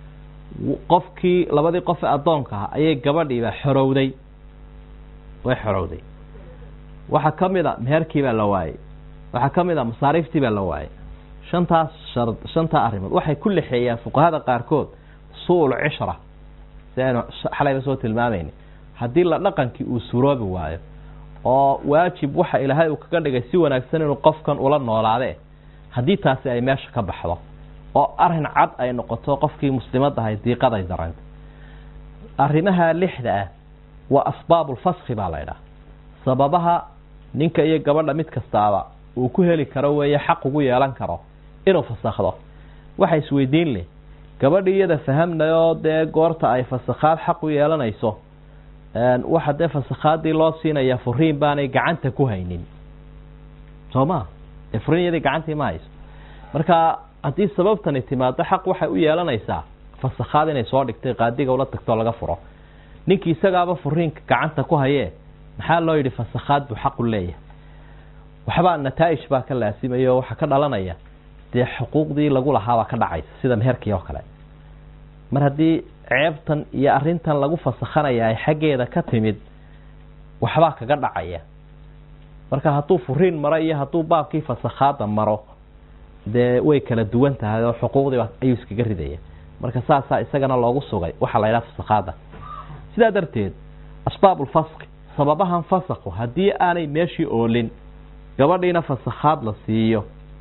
qofkii labadii qof ee addoonka ah ayay gabadhiiba xorowday way xorowday waxaa ka mid a meherkii baa la waayey waxaa ka mid a masaariiftii baa la waayey shantaas shar shantaa arrimood waxay ku lexeeyaan fuqahada qaarkood su-ul cishra si aynu xalayba soo tilmaamayna haddii la dhaqankii uu suroobi waayo oo waajib waxa ilaahay uu kaga dhigay si wanaagsan inuu qofkan ula noolaade haddii taasi ay meesha ka baxdo oo arin cad ay noqoto qofkii muslimad ahay diiqaday daranta arrimaha lixda ah waa asbaabulfaski baa la ydhaha sababaha ninka iyo gabadha mid kastaaba uu ku heli karo weeye xaq ugu yeelan karo inuu fasakhdo waxa isweydiin leh gabadhi iyada fahamnayoo dee goorta ay fasakhaad xaq u yeelanayso waxa dee fasakhaadii loo siinaya furiin baanay gacanta ku haynin soo ma dee furiin iyadii gacantii ma hayso marka haddii sababtani timaado xaq waxay u yeelanaysaa fasakhaad inay soo dhigtay qaadiga ula tagtoo laga furo ninkii isagaaba furiinka gacanta ku hayee maxaa loo yidhi fasakhaad buu xaq u leeyahay waxbaa nataaij baa ka laasimaya oo waxaa ka dhalanaya dee xuquuqdii lagu lahaabaa ka dhacaysa sida meherkii oo kale mar haddii ceebtan iyo arrintan lagu fasakhanaya ay xaggeeda ka timid waxbaa kaga dhacaya marka hadduu furiin maro iyo hadduu baabkii fasakhaada maro dee way kala duwan tahay oo xuquuqdiiba ayuu iskaga ridaya marka saasaa isagana loogu sugay waxaa la yidhaha fasakhaada sidaa darteed asbaabulfaski sababahan fasakhu haddii aanay meeshii oolin gabadhiina fasakhaad la siiyo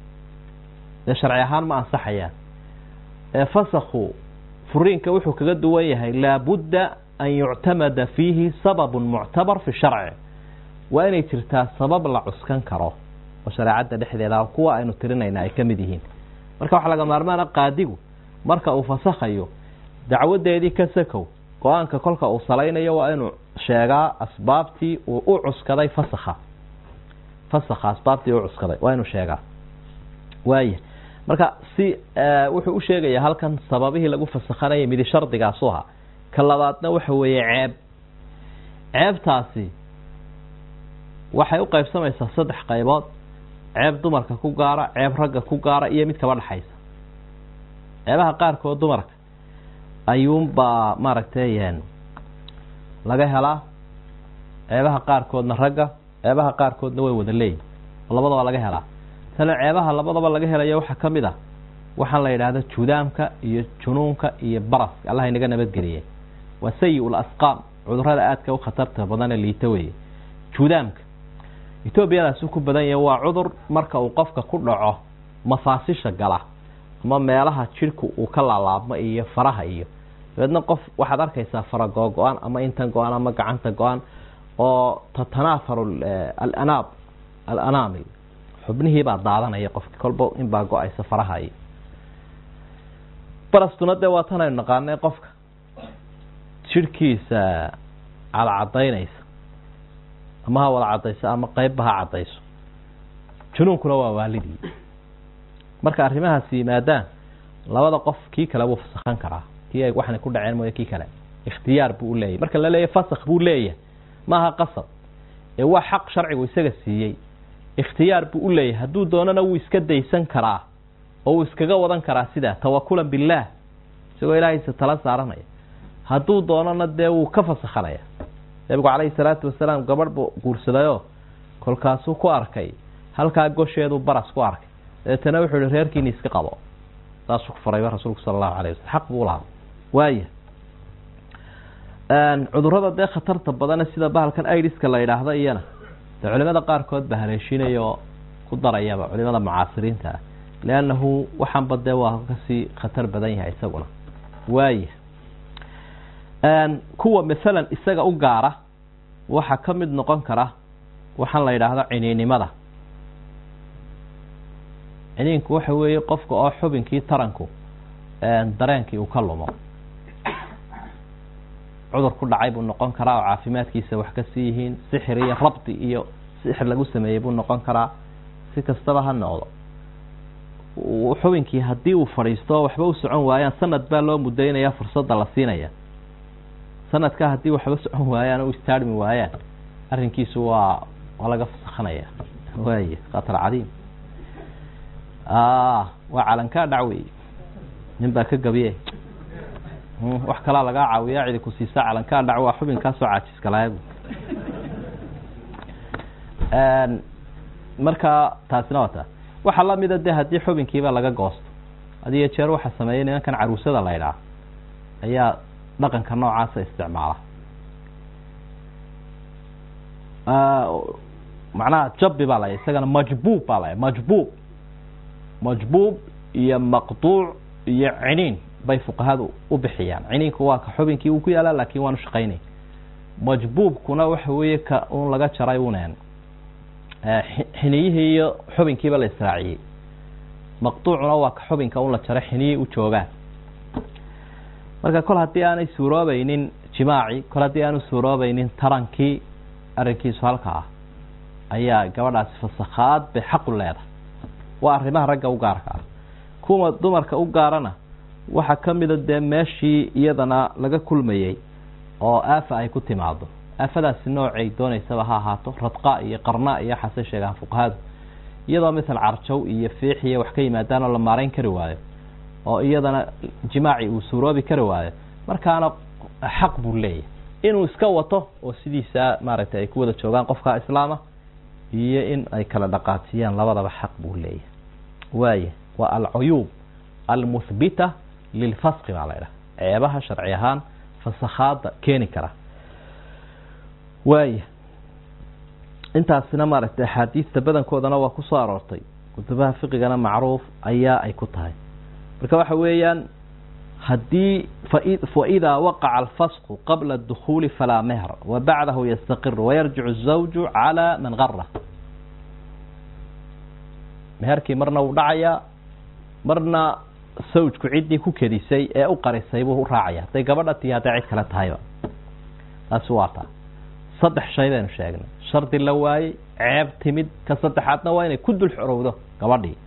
dee sharci ahaan ma ansaxayaan ee fasakhu furiinka wuxuu kaga duwan yahay laabudda an yuctamada fiihi sababun muctabar fi sharci waa inay jirtaa sabab la cuskan karo oo shareecadda dhexdeeda kuwa aynu tirinayna ay ka mid yihiin marka waxaa laga maarmaana qaadigu marka uu fasakhayo dacwadeedii ka sakow go-aanka kolka uu salaynayo waa inuu sheegaa asbaabtii uu u cuskaday fasakha fasakha asbaabtii u cuskaday waa inuu sheegaa waaya marka si wuxuu u sheegayaa halkan sababihii lagu fasakhanayay midi shardigaasu ahaa ka labaadna waxa weeye ceeb ceebtaasi waxay u qaybsamaysaa saddex qaybood ceeb dumarka ku gaara ceeb ragga ku gaara iyo mid kaba dhexaysa ceebaha qaarkood dumarka ayuunbaa maaragtay laga helaa ceebaha qaarkoodna ragga ceebaha qaarkoodna way wada leeyihin oo labadaba laga helaa tale ceebaha labadaba laga helayo waxaa ka mid ah waxaan la yidhaahda judaamka iyo junuunka iyo baraska allah inaga nabadgeliyay waa sayi-ul asqaam cudurada aadka u khatarta badanee liita weeye judaamka etoobiyadaasi ku badan yahay waa cudur marka uu qofka ku dhaco mafaasisha gala ama meelaha jidhku uu ka laalaabmo iyo faraha iyo dabeedna qof waxaad arkaysaa fara googo-an ama intan go-an ama gacanta go-an oo tatanaafaru alanaab alanaamil xubnihii baa daadanaya qofki kolba inbaa go-aysa faraha iyo barastuna dee waa tan aynu naqaanay qofka jidhkiisa cadcadaynaysa ama ha wada cadayso ama qeybba ha cadayso junuunkuna waa waalidii marka arrimahaasi yimaadaan labada qof kii kale wuu fasakhan karaa kii ay waxna ku dhaceen mooye kii kale ikhtiyaar buu u leeyahy marka la leeyahy fasakh buu leeyahay maaha qasab ee waa xaq sharcigu isaga siiyey ikhtiyaar buu u leeyahay hadduu doonana wuu iska daysan karaa oo wuu iskaga wadan karaa sidaa tawakulan billaah isagoo ilaahaysa tala saaranaya hadduu doonana dee wuu ka fasakhanaya nebigu calayhi salaatu wasalaam gabadh buu guursadayoo kolkaasuu ku arkay halkaa gosheeduu baras ku arkay dabeetana wuxuu ihi reerkiini iska qabo saasuu ku farayba rasuulku sala allahu alayh wasalam xaq buu lahaa waaya cudurada dee khatarta badane sida bahalkan idiska la yidhaahdo iyana dee culimada qaarkood ba haleeshinaya oo ku darayaba culimada mucaasiriinta ah liannahu waxaanba dee waa kasii khatar badan yahay isaguna waaya kuwa masalan isaga u gaara waxaa ka mid noqon kara waxaan la yidhaahdo ciniinimada ciniinku waxa weeye qofka oo xubinkii taranku dareenkii uu ka lumo cudur ku dhacay buu noqon karaa oo caafimaadkiisa wax ka sii yihiin sixir iyo rabdi iyo sixir lagu sameeyey buu noqon karaa si kastaba ha noqdo xubinkii haddii uu fadhiisto waxba u socon waayaan sanad baa loo mudaynaya fursadda la siinaya sanadka haddii waxba socon waayaan o istaarmi waayaan arrinkiisu waa waa laga fasakhanaya waay khatar cadiim waa calankaa dhac wey nin baa ka gabiye wax kalaa lagaa caawiyaa cidi ku siisaa calankaa dhac waa xubinkaasoo caajiskalaaybu marka taasina waa taa waxaa lamida de haddii xubinkiiba laga goosto hadiyo jeer waxaa sameeyay nimankan caruusada la ydhaah ayaa dhaqanka noocaasa isticmaala macnaha jabbi baa laya isagana majbuub baa laya majbuub majbuub iyo maqduuc iyo ciniin bay fuqahadu u bixiyaan ciniinku waa ka xubinkii uu ku yaalaa laakin waanu shaqaynayn majbuubkuna waxa weeye ka un laga jaray unen xiniyihii iyo xubinkiiba la israaciyey maqduucuna waa ka xubinka un la jaray xiniyihii u joogaan marka kol haddii aanay suuroobaynin jimaaci kol haddii aanu suuroobaynin tarankii arrinkiisu halka ah ayaa gabadhaasi fasakhaad bay xaqu leedahay waa arrimaha ragga u gaarka ah kuwa dumarka u gaarana waxaa ka mida dee meeshii iyadana laga kulmayey oo aafa ay ku timaado aafadaasi noocay doonaysaba ha ahaato radqa iyo qarna iyo waxaasay sheegaan fuqahadu iyadoo misal carjow iyo fiix iyo wax ka yimaadaan oo la maarayn kari waayo oo iyadana jimaaci uu suuroobi kari waayo markaana xaq buu leeyahay inuu iska wato oo sidiisa maaragtay ay ku wada joogaan qofka islaama iyo in ay kala dhaqaajiyaan labadaba xaq buu leeyahay waaya waa alcuyuub almuhbita lilfasqi baa la ydhaha ceebaha sharci ahaan fasakhaada keeni kara waaya intaasina maaragtay axaadiista badankoodana waa kusoo aroortay kutubaha fiqigana macruuf ayaa ay ku tahay marka waxa weeyaan haddii faidaa waqaca alfasqu qabla adukhuuli falaa mehr wa bacdahu yastaqiru wayarjicu الzawju calى man gara meherkii marna wuu dhacayaa marna sawjku ciddii ku kedisay ee u qarisay buu u raacaya hadday gabadha tii hadday cid kale tahayba taasi waa taa saddex shay baynu sheegnay shardi la waayey ceeb timid ka saddexaadna waa inay ku dul xorowdo gabadhii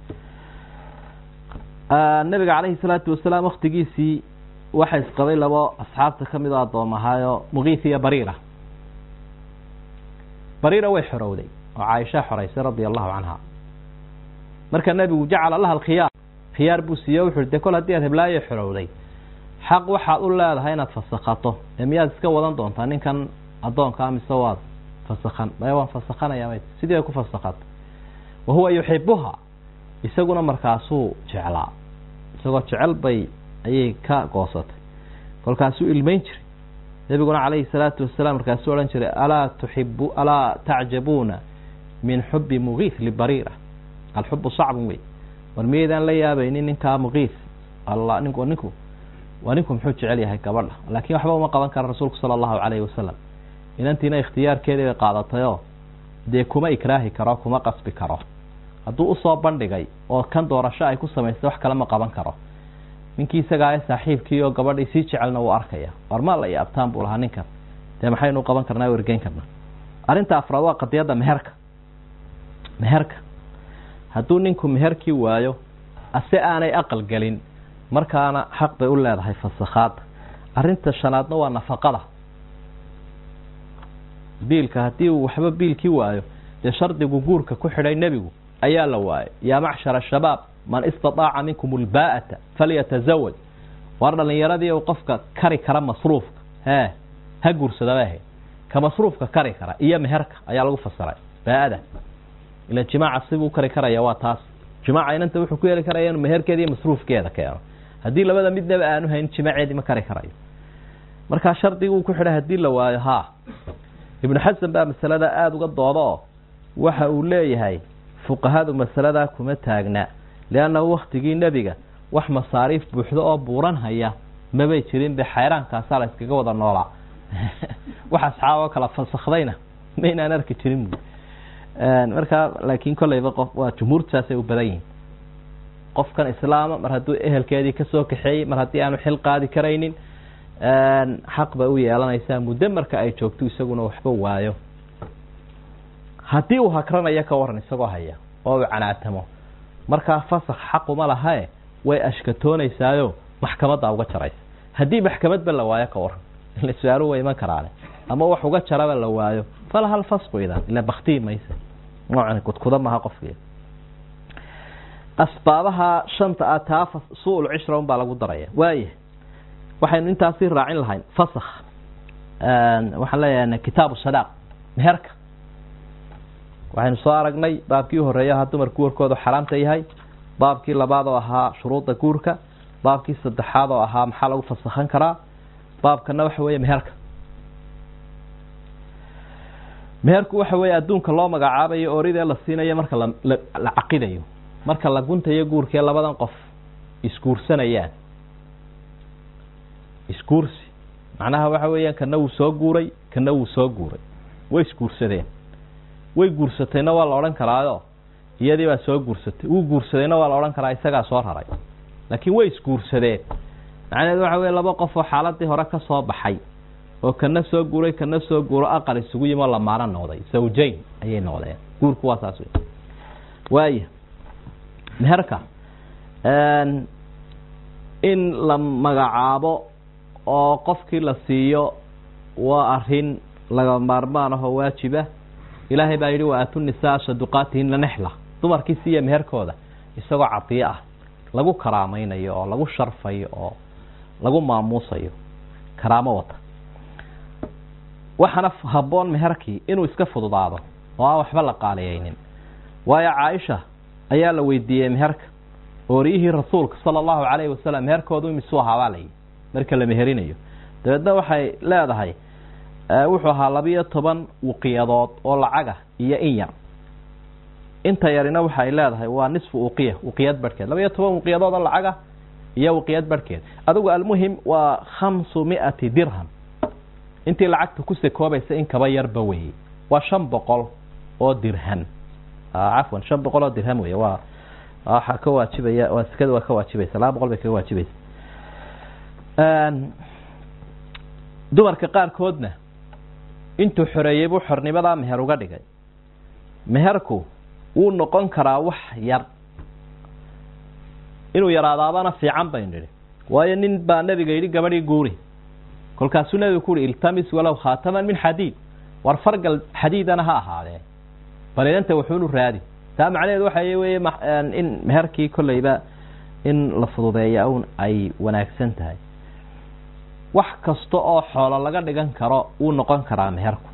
nabiga calayhi salaatu wasalaam waktigiisii waxa isqabay labo asxaabta ka mid oo addoom ahaayo mugiith iyo bariira bariira way xorowday oo caaisha xoraysay radia allahu canha marka nebigu jacala laha alkhiyaar khiyaar buu siiye wuxu de kol haddii aad heblaayo xorowday xaq waxaad u leedahay inaad fasakhato ee miyaad iska wadan doontaa ninkan addoonkaa mise waad fasakhan maya waan fasakhanaya may sidii ay ku fasakhato wa huwa yuxibuha isaguna markaasuu jeclaa isagoo jecel bay ayay ka goosatay kolkaasuu ilmeyn jiray nebiguna calayhi salaatu wasalaam markaasuu odhan jiray alaa tuxibu alaa tacjabuuna min xubi mugiith libariira alxubu sacbun wey war miyaydaan la yaabaynin ninkaa mugiith alla ninku ninku waa ninku muxuu jecel yahay gabadha laakiin waxba uma qaban kara rasuulku sala allahu calayhi wasalam inantiina ikhtiyaarkeedii bay qaadatayoo dee kuma ikraahi karo kuma qasbi karo hadduu usoo bandhigay oo kan doorasho ay ku samaystay wax kale ma qaban karo ninkii isagaa ee saaxiibkii oo gabadhii sii jecelna wuu arkaya warmaal iyo abtaan buu lahaa ninkan dee maxaynu qaban karnaa wergeyn karnaa arrinta afraad waa qadiyadda meherka meherka hadduu ninku meherkii waayo ase aanay aqal gelin markaana xaq bay u leedahay fasakhaada arrinta shanaadna waa nafaqada biilka haddii uu waxba biilkii waayo dee shardigu guurka ku xidhay nebigu ayaa la waayay yaa macshara shabaab man istataaca minkum ulbaa'ata falyatazawaj waar dhalinyaradii u qofka kari kara masruufka hee ha guursadaba ahayd ka masruufka kari kara iyo meherka ayaa lagu fasiray baa-ada ila jimaaca sibuu kari karaya waa taas jimaaca inanta wuxuu ku heli karaya inuu meherkeeda iyo masruufkeeda keeno haddii labada midnaba aanu hayn jimaaceedii ma kari karayo markaa shardiguu ku xidhay haddii la waayo haa ibnu xasan baa masalada aada uga dooda oo waxa uu leeyahay fuqahadu masaladaa kuma taagna leannahu waktigii nebiga wax masaariif buuxdo oo buuran haya mabay jirin be xayraankaasaa la iskaga wada noolaa wax asxaaboo kala fasakhdayna maynaan arki jirin bu markaa laakiin kolleyba qof waa jumhuurtaasay u badan yihin qofkan islaama mar hadduu ehelkeedii kasoo kaxeeyey mar haddii aanu xil qaadi karaynin xaq bay u yeelanaysaa muddo marka ay joogto isaguna waxba waayo haddii uu hakranayo ka waran isagoo haya oo uu canaatamo markaa fasakh xaquma lahae way ashkatoonaysaayo maxkamadda uga jaraysa haddii maxkamadba la waayo ka waran ila su-aalu way iman karaane ama wax uga jaraba la waayo falaha lfasqu idan ila baktii maysa noocan kudkuda maha qofkii asbaabaha shanta ah taa su-ul cishra un baa lagu daraya waaya waxaynu intaasi raacin lahayn fasakh waxaan leeyahay kitaabu sadaaq meherka waxaynu soo aragnay baabkii horeeya ahaa dumarku warkoodu xaraamta yahay baabkii labaad oo ahaa shuruudda guurka baabkii saddexaad oo ahaa maxaa lagu fasakhan karaa baabkana waxa weeye meherka meherku waxa weeye adduunka loo magacaabayo ooridee la siinayo marka la caqidayo marka la guntayo guurkee labadan qof isguursanayaan isguursi macnaha waxa weeyaan kana wuu soo guuray kana wuu soo guuray way isguursadeen way guursatayna waa la odhan karaayo iyadii baa soo guursatay wuu guursadayna waa la odhan karaa isagaa soo raray laakiin way isguursadeen macnaheedu waxa weye laba qof oo xaaladii hore ka soo baxay oo kana soo guuray kana soo guuro aqal isugu yimi oo lamaano noqday zawjayn ayay noqdeen guurku waa saas wey waaya meherka in la magacaabo oo qofkii la siiyo waa arin laga maarmaan ahoo waajiba ilaahay baa yidhi wa aatu nisaa saduqaatihina nexla dumarkii siiya meherkooda isagoo cadiyo ah lagu karaamaynayo oo lagu sharfayo oo lagu maamuusayo karaamo wata waxaana habboon meherkii inuu iska fududaado oo aan waxba la qaaliyeynin waayo caaisha ayaa la weydiiyey meherka ooriyihii rasuulka sala allahu calayhi wasalam meherkoodu imisuu ahaabaa layihi marka la meherinayo dabeedna waxay leedahay wuxuu ahaa labiyo toban wuqiyadood oo lacaga iyo in yar inta yarina waxay leedahay waa nisfu uqiya uqiyad barhkeed labiyo toban wuqiyadood oo lacaga iyo wuqiyad barhkeed adigu almuhim waa khamsu miati dirham intii lacagta ku sakoobaysa in kaba yarba weeye waa shan boqol oo dirham cafwan shan boqol oo dirham wey waa waxaa ka waajibaya waa sekada waa ka waajibaysa laba boqol bay kaga waajibaysa dumarka qaarkoodna intuu xoreeyey buu xornimadaa meher uga dhigay meherku wuu noqon karaa wax yar inuu yaraadaabana fiican baynu nidhi waayo nin baa nebiga yidhi gabadhii guuri kolkaasuu nebigu ku uhi iltamis walow khaataman min xadiid war fargal xadiidana ha ahaadee bal idanta wuxuunu raadi taa macnaheedu waxa weye in meherkii kolleyba in la fududeeya un ay wanaagsan tahay wax kasta oo xoolo laga dhigan karo wuu noqon karaa meherku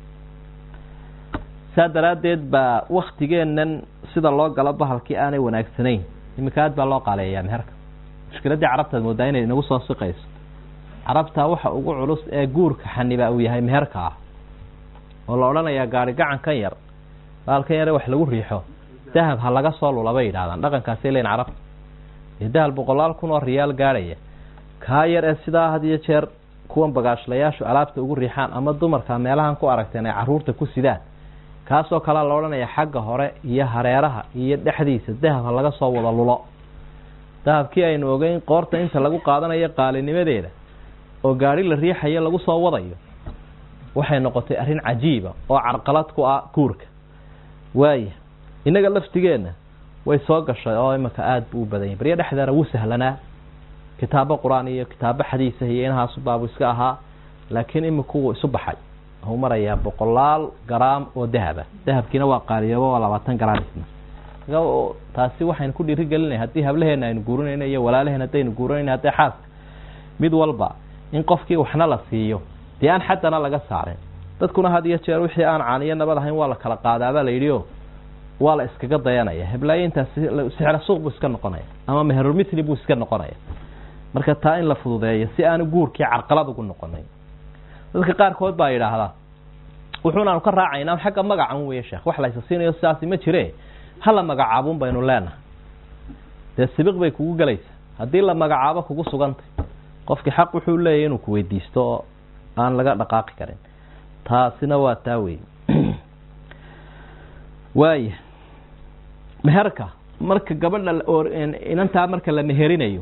saa daraaddeed baa waktigeennan sida loo galo bahalkii aanay wanaagsanayn iminka aad baa loo qaaleeyaa meherka mushkiladdii carabtaad moodaa inay inagu soo siqayso carabta waxa ugu culus ee guurka xaniba uu yahay meherka ah oo la odhanayaa gaari gacankan yar baalkan yare wax lagu riixo dahab ha laga soo lula bay yidhahdaan dhaqankaasay leyn carabta ee dahab boqolaal kun oo riyaal gaadhaya kaa yar ee sidaa had iyo jeer kuwan bagaashlayaashu alaabta ugu riixaan ama dumarka meelahan ku aragteen ay caruurta ku sidaan kaasoo kalea la odhanaya xagga hore iyo hareeraha iyo dhexdiisa dahab ha laga soo wada lulo dahabkii aynu ogeyn qoorta inta lagu qaadanayo qaalinimadeeda oo gaari la riixayo lagu soo wadayo waxay noqotay arrin cajiiba oo carqalad ku ah guurka waaya innaga laftigeenna way soo gashay oo imanka aada buu u badanyay baryo dhexdeena wuu sahlanaa kitaabo qur-aan iyo kitaabo xadiisa iyo inahaasu baabu iska ahaa laakiin iminku wuu isu baxay wuxuu marayaa boqolaal garaam oo dahaba dahabkiina waa qaaliyooba waa labaatan garaam isna taasi waxaynu ku dhiiri gelinay haddii hablaheena aynu guurinayno iyo walaalaheen haddaynu guurinayno haddii xaaska mid walba in qofkii waxna la siiyo dee aan xaddana laga saarin dadkuna had iyo jeer wixii aan caaniyo nabad ahayn waa la kala qaadaabaa la yidhi o waa la iskaga dayanaya heblaayo intaas sixra suuq buu iska noqonaya ama meherulmitli buu iska noqonaya marka taa in la fududeeyo si aanu guurkii carqalad ugu noqonayn dadka qaarkood baa yidhaahdaa wuxuunaanu ka raacayna xagga magacan weye sheekh wax laysa siinayo sidaasi ma jire hala magacaabun baynu leenahay dee sibiq bay kugu gelaysa haddii la magacaabo kugu sugantay qofkii xaq wuxuu leeyahy inuu kuweydiisto oo aan laga dhaqaaqi karin taasina waa taa wey waaya meherka marka gabadha inantaa marka la meherinayo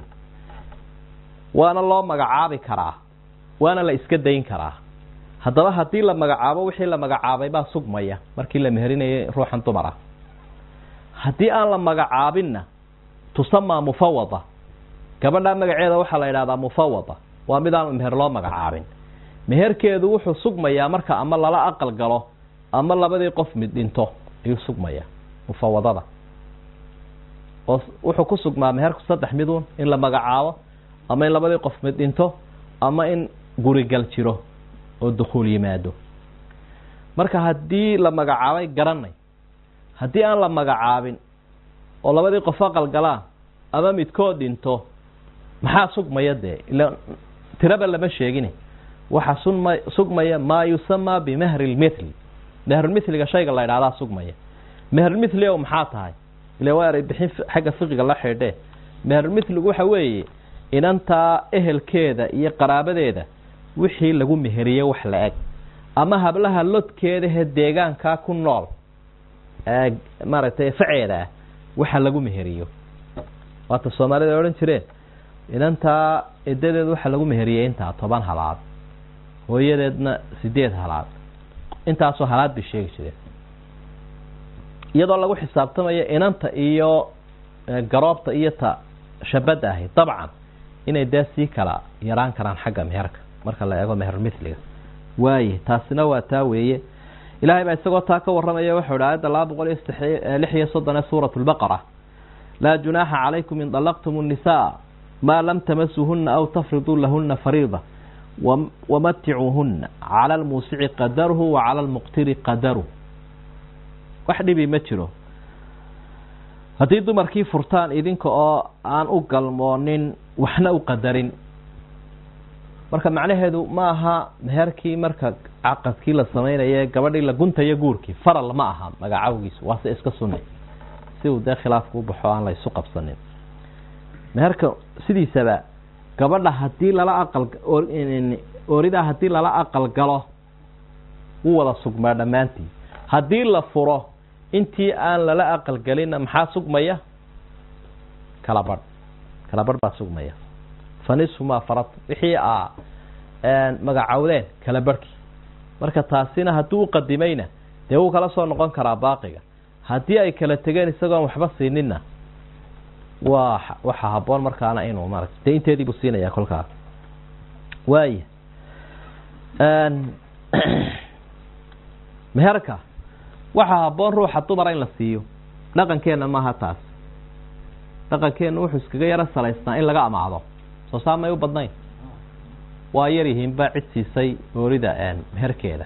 waana loo magacaabi karaa waana la iska dayn karaa haddaba haddii la magacaabo wixii la magacaabay baa sugmaya markii la meherinayo ruuxan dumar ah haddii aan la magacaabinna tusamaa mufawada gabadhaa magaceeda waxaa la yidhahdaa mufawada waa mid aan meher loo magacaabin meherkeedu wuxuu sugmayaa marka ama lala aqal galo ama labadii qof mid dhinto ayuu sugmayaa mufawadada oo wuxuu ku sugmaa meherku saddex midun in la magacaabo ama in labadii qof mid dhinto ama in gurigal jiro oo dukhuul yimaado marka haddii la magacaabay garanay haddii aan la magacaabin oo labadii qof aqal galaan ama midkood dhinto maxaa sugmaya dee ila tiraba lama sheegin waxaa suma sugmaya maa yusamaa bimahri lmithli mehrulmithliga shayga la idhahdaa sugmaya mehrulmithli o maxaa tahay ila waa eray bixin xagga fiqiga la xidhe mehrulmithligu waxa weeye inantaa ehelkeeda iyo qaraabadeeda wixii lagu meheriye wax la eg ama hablaha lodkeedahe deegaankaa ku nool maaragtay faceeda ah waxa lagu meheriyo waata soomaalida odhan jireen inantaa edadeed waxa lagu meheriyey intaa toban halaad hooyadeedna sideed halaad intaasoo halaad bay sheegi jireen iyadoo lagu xisaabtamayo inanta iyo garoobta iyo ta shabadda ahi dabcan inay dee sii kala yaraan karaan xagga meherka marka la eego meherulmithliga waaye taasina waa taa weeye ilahay baa isagoo taa ka warramaya wuxuu hi aayadda laba boqol iyo lix iyo soddon ee suurat lbaqara laa junaaxa calaykum in dalaqtum الnisaa maa lam tamasuhuna aw tafriduu lahuna fariida wamaticuuhuna cala lmuusici qadaruhu wa cala lmuqtiri qadaru wax dhibi ma jiro haddii dumarkii furtaan idinka oo aan u galmoonin waxna u qadarin marka macnaheedu ma aha meherkii marka caqadkii la samaynaye gabadhii la guntayo guurkii faral ma aha magacawgiisu waase iska sunni si uu dee khilaafku u baxo aan la isu qabsanin meherka sidiisaba gabadha haddii lala aqal ooridaa haddii lala aqal galo wuu wada sugmaa dhammaantii haddii la furo intii aan lala aqal gelinna maxaa sugmaya kala badh kala badh baa sugmaya fanisfu maa farad wixii a magacawdeen kala barhkii marka taasina hadduu uqadimayna dee wuu kala soo noqon karaa baaqiga haddii ay kala tegeen isagoon waxba siininna waa waxaa haboon markaana inuu maarata dee inteedii buu siinayaa kolkaas waaya meherka waxaa haboon ruuxa dumara in la siiyo dhaqankeenna maaha taas dhaqankeenna wuxuu iskaga yaro salaysnaa in laga amaado soo saamay u badnayn waa yar yihiinba cid siisay oorida meherkeeda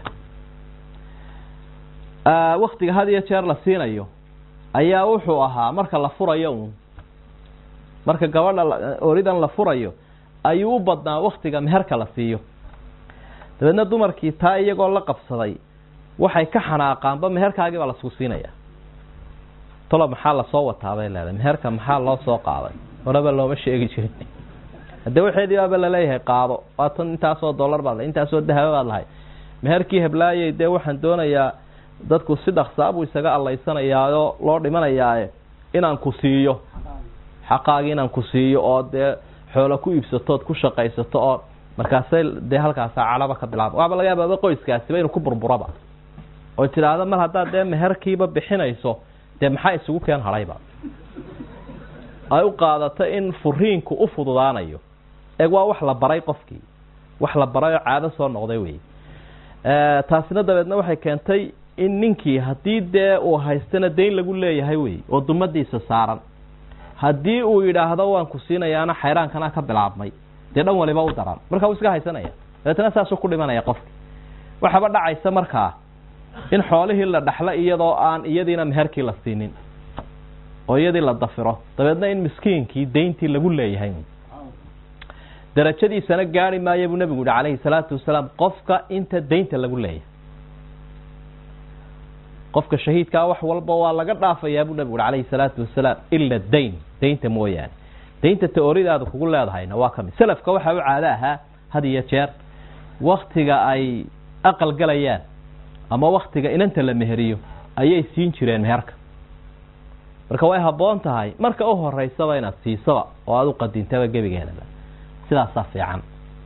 waktiga had iyo jeer la siinayo ayaa wuxuu ahaa marka la furayo un marka gabadha ooridan la furayo ayuu u badnaa waktiga meherka la siiyo dabeedna dumarkii taa iyagoo la qabsaday waxay ka xanaaqaanba meherkaagii baa lasku siinaya tolo maxaa lasoo wataa bay leedahay meherka maxaa loo soo qaaday horeba looma sheegi jirin haddee waxeedii baaba laleeyahay qaado waatan intaasoo dollar baad lahay intaasoo dahaba baad lahay meherkii heblaayey dee waxaan doonayaa dadku si dhaksaa buu isaga allaysanayaaoo loo dhimanayaae inaan ku siiyo xaqaagii inaan ku siiyo oo dee xoolo ku iibsatood ku shaqaysato oo markaasay dee halkaasa calaba ka bilaaba waaba laga yaababa qoyskaasiba inuu ku burburaba oo tidhaahdo mar haddaad dee meherkiiba bixinayso dee maxaa isugu keen hadhayba ay u qaadato in furiinku u fududaanayo eeg waa wax la baray qofkii wax la baray oo caado soo noqday wey taasina dabeedna waxay keentay in ninkii haddii dee uu haystana dayn lagu leeyahay wey oo dumadiisa saaran haddii uu yidhaahdo waan ku siinayaana xayraankana ka bilaabmay dee dhan waliba u daran marka uu iska haysanaya dabeetna saasuu ku dhimanaya qofki waxaba dhacaysa markaa in xoolihii la dhaxlo iyadoo aan iyadiina meherkii la siinin oo iyadii la dafiro dabeedna in miskiinkii dayntii lagu leeyahay darajadiisana gaari maayo buu nebigu yihi calayhi salaatu wasalaam qofka inta daynta lagu leeyahay qofka shahiidkaa wax walba waa laga dhaafayaa buu nebigu yihi calayhi salaatu wasalaam ila dayn daynta mooyaane daynta taoridaada kugu leedahayna waa kamid selafka waxaa u caado ahaa had iyo jeer waktiga ay aqal galayaan ama waktiga inanta la meheriyo ayay siin jireen meherka marka way habboon tahay marka u horeysaba inaad siisaba oo aada u qadintaba gebigeedaba sidaasaa fiican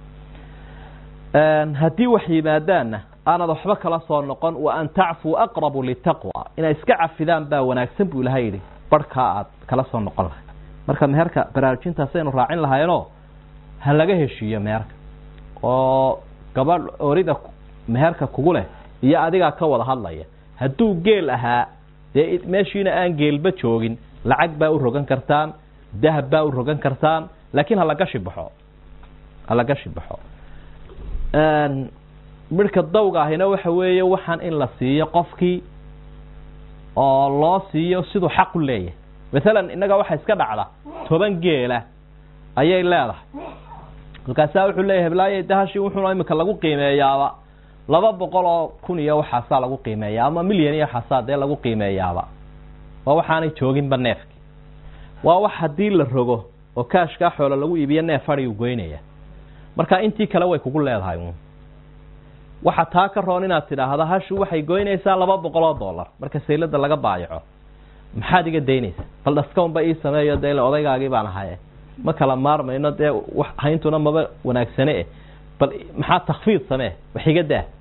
haddii wax yimaadaanna aanad waxba kala soo noqon wa an tacfuu aqrabu litaqwa inay iska cafidaan baa wanaagsan buu ilahay yidhi barhkaa aad kala soo noqon lahay marka meherka baraarujintaasaynu raacin lahaynoo ha laga heshiiyo meherka oo gabadh orida meherka kugu leh iyo adigaa ka wada hadlaya hadduu geel ahaa dee meeshiina aan geelba joogin lacag baa u rogan kartaan dahab baa u rogan kartaan laakiin halagashi baxo halagashi baxo midhka dawga ahina waxa weeye waxaan in la siiyo qofkii oo loo siiyo siduu xaq u leeyahay maalan innaga waxa iska dhacda toban geela ayay leedahay markaasaa wuxuu leeyahay heblaaye dahashi wuxuuna imika lagu qiimeeyaaba laba boqol oo kun iyo waxaasaa lagu qiimeeyaa ama milyan iyo waxaasaa dee lagu qiimeeyaaba waa waxaanay jooginba neefki waa wax haddii la rogo oo kaashkaa xoolo lagu iibiyo neef adhigu goynaya marka intii kale way kugu leedahay uun waxa taa ka roon inaad tidhaahdo hashu waxay goynaysaa laba boqol oo dollar marka saylada laga baayaco maxaad iga daynaysa bal dhaskaunba ii sameeyo dee ile odaygaagii baan ahaye ma kala maarmayno dee hayntuna maba wanaagsane eh bal maxaa takfiid samee wax iga daa